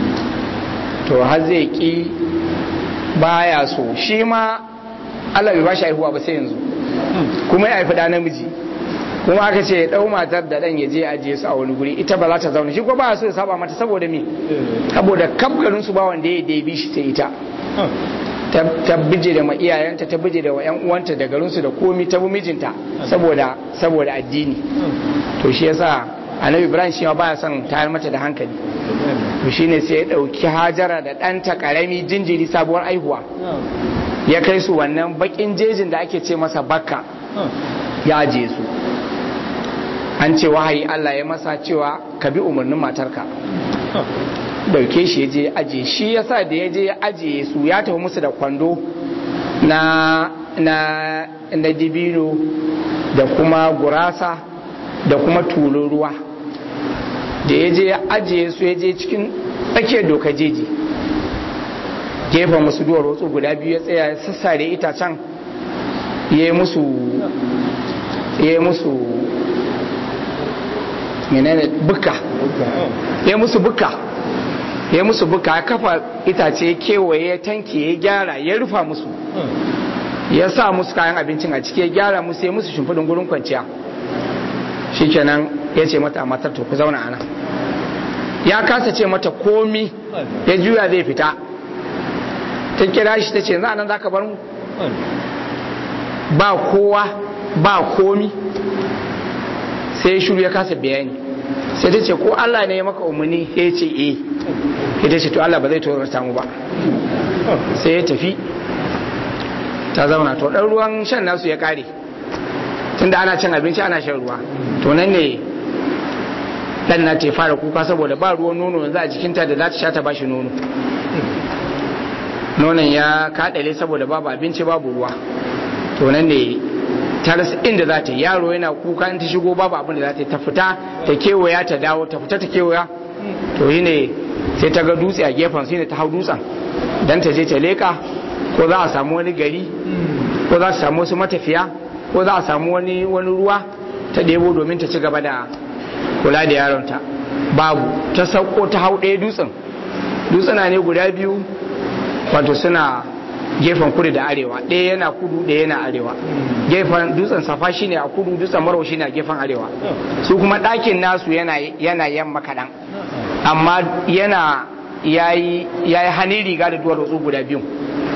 Speaker 1: to har zai ki baya so shi ma Allah bai ba shi haihuwa ba sai yanzu kuma ya haifi da namiji kuma aka ce ya ɗau matar da ɗan ya je ajiye su a wani guri ita ba za ta zauna shi ko ba so ya saba mata saboda me saboda kabgarin su ba wanda ya dai bi shi ta ita ta bije da iyayenta ta bije da yan uwanta da garinsu da komi ta bi mijinta saboda saboda addini to shi yasa annabi ibrahim shi ma baya son tayar mata da hankali to shine sai ya dauki hajara da ɗanta karami jinjiri sabuwar aihuwa ya kai su wannan bakin jejin da ake ce masa bakka ya ajiye su an ce wahayi Allah ya masa cewa ka bi umarnin matarka dauke shi ya je ajiye shi yasa da ya je ya ajiye su ya tafi musu da kwando na na na dibino da kuma gurasa da kuma tulun ruwa da ya je ya ajiye su ya je cikin tsakiyar doka jeji gefen musu duwar wasu guda biyu ya tsaya sassare itacen ya yi musu ya yi musu menene buka ya musu buka ya musu buka ya kafa itace kewaye ya tanke ya gyara ya rufa musu ya sa musu kayan abincin a ciki ya gyara musu ya musu shimfiɗin gurin kwanciya shikenan ya ce mata matar to ku zauna ana ya kasa ce mata komi ya juya zai fita ta kira shi ta ce za nan za ka bar mu ba kowa ba komi sai ya shuru ya kasa bayani sai ta ce ko Allah ne ya maka umarni ya ce eh ita ce to Allah ba zai tozarta mu ba sai ya tafi ta zauna to dan ruwan shan nasu ya kare tunda ana cin abinci ana shan ruwa to nan ne dan na ta fara kuka saboda ba ruwan nono yanzu a jikinta da za ta sha ta bashi nono nonon ya kaɗale saboda babu abinci babu ruwa to nan ne ta rasa inda za ta yi yaro yana kuka in ta shigo babu abin da za ta yi ta fita ta kewaya ta dawo ta fita ta kewaya to yi ne sai ta ga dutse a gefen su ne ta hau dutsen don ta je ta leka ko za a samu wani gari ko za a samu wasu matafiya ko za a samu wani wani ruwa ta ɗebo domin ta ci gaba da kula da yaronta babu ta sauko ta hau ɗaya dutsen dutsena ne guda biyu wato suna gefen kudu da arewa ɗaya yana kudu ɗaya yana arewa gefen dutsen safa shine a kudu dutsen marwa shine a gefen arewa su kuma ɗakin nasu yana yana yamma kaɗan amma yana yayi yayi hannun riga da duwar wasu guda biyu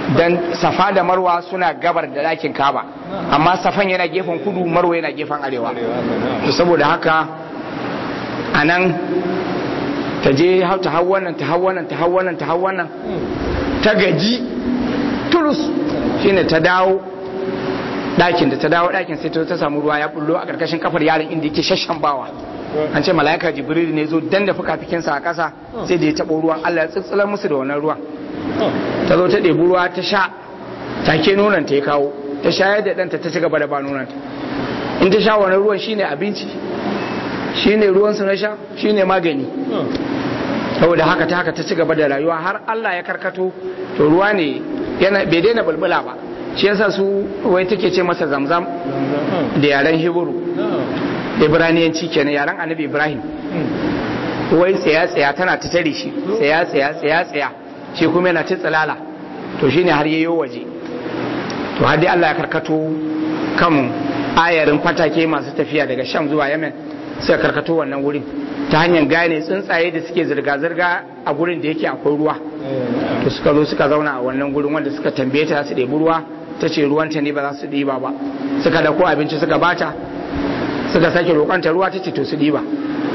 Speaker 1: dan safa da marwa suna gabar da ɗakin kaba amma safan yana gefen kudu marwa yana gefen arewa to saboda haka a nan ta je ta hau wannan ta hau wannan ta hau wannan ta hau wannan ta gaji turus shine ta dawo ɗakin da ta dawo ɗakin sai ta samu ruwa ya bullo a ƙarƙashin kafar yaron inda yake shashan bawa an ce mala'ika jibril ne zo dan da fukafikinsa a ƙasa sai da ya taɓo ruwan allah ya tsitsilar musu da wannan ruwan ta zo ta ɗebi ruwa ta sha take nonon ta ya kawo ta shayar da ɗanta ta ci gaba da ba nonon ta in ta sha wannan ruwan shine abinci shine ruwan su na sha shine magani saboda haka ta haka ta ci gaba da rayuwa har allah ya karkato to ruwa ne yana bai daina bulbula ba shi yasa su wai take ce masa zamzam da yaren hebru ibraniyanci kenan yaren annabi ibrahim wai tsaya tsaya tana ta tare shi tsaya tsaya tsaya tsaya shi kuma yana ta tsalala to shine har yayo waje to har dai Allah ya karkato kan ayarin fatake masu tafiya daga sham zuwa yemen suka karkato wannan wurin ta hanyar gane tsuntsaye da suke zirga-zirga a gurin da yake akwai ruwa to suka zo suka zauna a wannan gurin wanda suka tambaye ta su ɗebi ruwa ta ce ruwanta ne ba za su ɗiba ba suka dauko abinci suka bata suka sake roƙonta ruwa ta ce to su ɗiba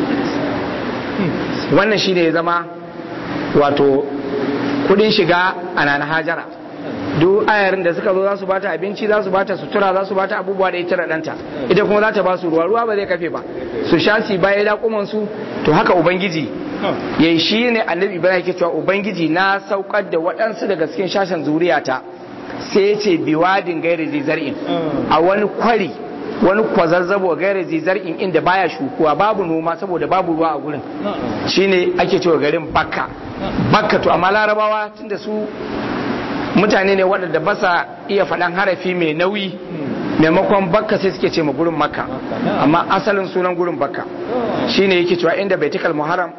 Speaker 1: wannan shi ne ya zama wato kudin shiga a nana hajara duk ayarin da suka zo za su bata abinci za su bata sutura za su bata abubuwa da ita da ɗanta ita kuma za ta ba su ruwa ruwa ba zai kafe ba su sha su baya dakuman su to haka ubangiji yayi shi ne annabi ibrahim ke cewa ubangiji na saukar da waɗansu daga cikin shashen zuriyata sai ya ce biwadin gairi zizar'in a wani kwari wani kwazazzabo gairi zizar'in inda baya shukuwa babu noma saboda babu ruwa a gurin shine ake cewa garin bakka bakka to amma larabawa tunda su mutane ne waɗanda ba sa iya faɗan harafi mai nauyi maimakon bakka sai suke ce ma gurin makka amma asalin sunan gurin bakka shine yake cewa inda baitikal muharram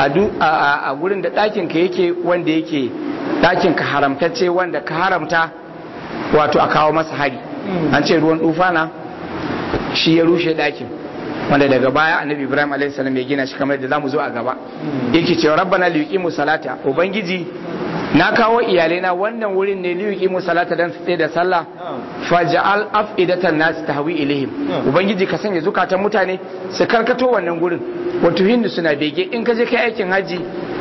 Speaker 1: a gurin da ɗakin ka yake wanda yake ɗakin ka haramtacce wanda ka haramta wato a kawo masa hari an ce ruwan tufana shi ya rushe ɗakin wanda daga baya annabi ibrahim a.s. ya gina shi kamar da zamu zo a gaba yake cewa rabbana liqimu salata ubangiji na kawo iyalai na wannan wurin ne liqimu salata dan su da sallah faj'al afidatan nas tahwi ilaihim ubangiji ka sanya zukatan mutane su karkato wannan gurin wato hindu suna bege in ka je kai aikin haji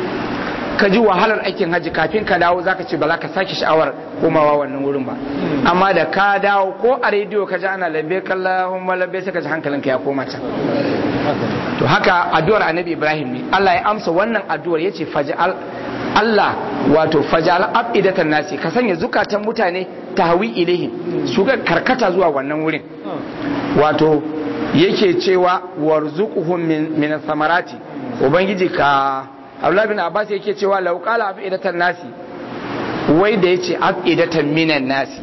Speaker 1: ka ji wahalar aikin haji kafin ka dawo zaka ce ba za ka sake sha'awar komawa wannan wurin ba amma da ka dawo ko a rediyo ka ji ana lambe kallahumma lambe sai ka ji hankalinka ya koma can to haka addu'ar annabi ibrahim ne Allah ya amsa wannan addu'ar yace faj'al Allah wato faj'al abidatan nasi ka sanya zukatan mutane tahwi ilaihim su ga karkata zuwa wannan wurin wato yake cewa warzuquhum min min samarati ubangiji ka Abdullah bin Abbas yake cewa law qala afidatan nasi wai da yace afidatan minan nasi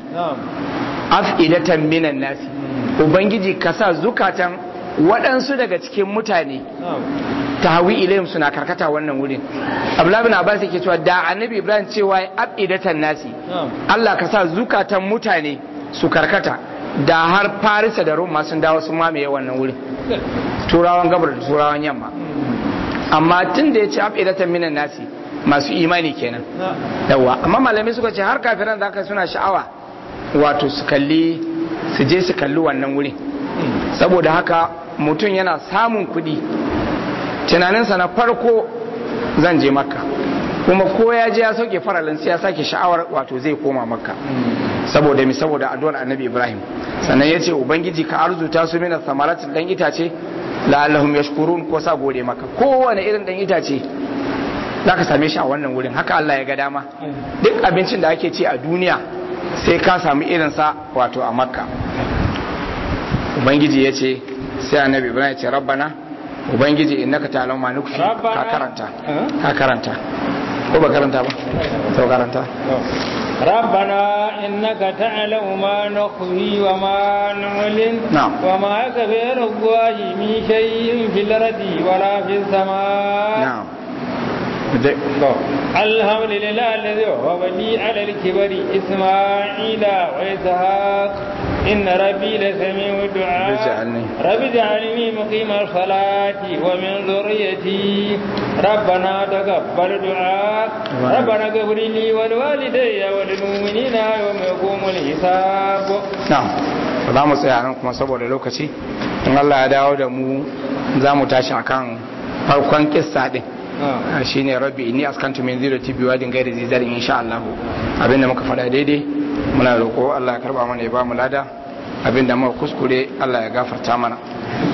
Speaker 1: afidatan minan nasi ubangiji ka sa zukatan waɗansu daga cikin mutane tahwi ilayhim suna karkata wannan wurin Abdullah bin Abbas yake cewa da Annabi Ibrahim cewa afidatan nasi Allah ka sa zukatan mutane su karkata da har Farisa da Roma sun dawo sun mamaye wannan wurin turawan gabar da turawan yamma amma tun da ya ce afidatan minan nasi masu imani kenan yawa amma malamai suka ce har kafiran da aka suna sha'awa wato su kalli su je su kalli wannan wuri saboda haka mutum yana samun kuɗi tunaninsa na farko zan je makka kuma ko ya je ya sauke faralin sai ya sake sha'awar wato zai koma makka saboda mi saboda addu'ar annabi ibrahim sannan ya ce ubangiji ka arzuta su mina samaratin dan itace la'allahum yashkurun ko sa gode maka kowane irin dan itace za ka same shi a wannan wurin haka Allah ya ga dama duk abincin da ake ci a duniya sai ka sami irinsa wato a makka ubangiji ya ce sai annabi ibrahim ya ce rabbana ubangiji innaka ta'lamu ma nukfi ka karanta ka karanta ko ba karanta ba to karanta
Speaker 2: ربنا إنك تعلم ما نخفي وما نعلن
Speaker 1: نعم.
Speaker 2: وما يكبر الله من شيء في الأرض ولا في السماء
Speaker 1: na'am
Speaker 2: الحمد لله الذي وهب لي على الكبر إسماعيل وإسحاق إن ربي لسميع الدعاء رب اجعلني مقيم الصلاة ومن ذريتي ربنا تقبل دعاء ربنا اغفر لي ولوالدي وللمؤمنين يوم يقوم الحساب
Speaker 1: نعم za mu tsaya nan kuma saboda lokaci in Allah ya dawo da mu za mu tashi akan farkon kissa din shine rabbi inni askantu min zirati biwadin gairi zizarin insha Allah abinda muka faɗa daidai muna roƙo Allah ya karba mana ya ba mu lada abinda muka kuskure Allah ya gafarta mana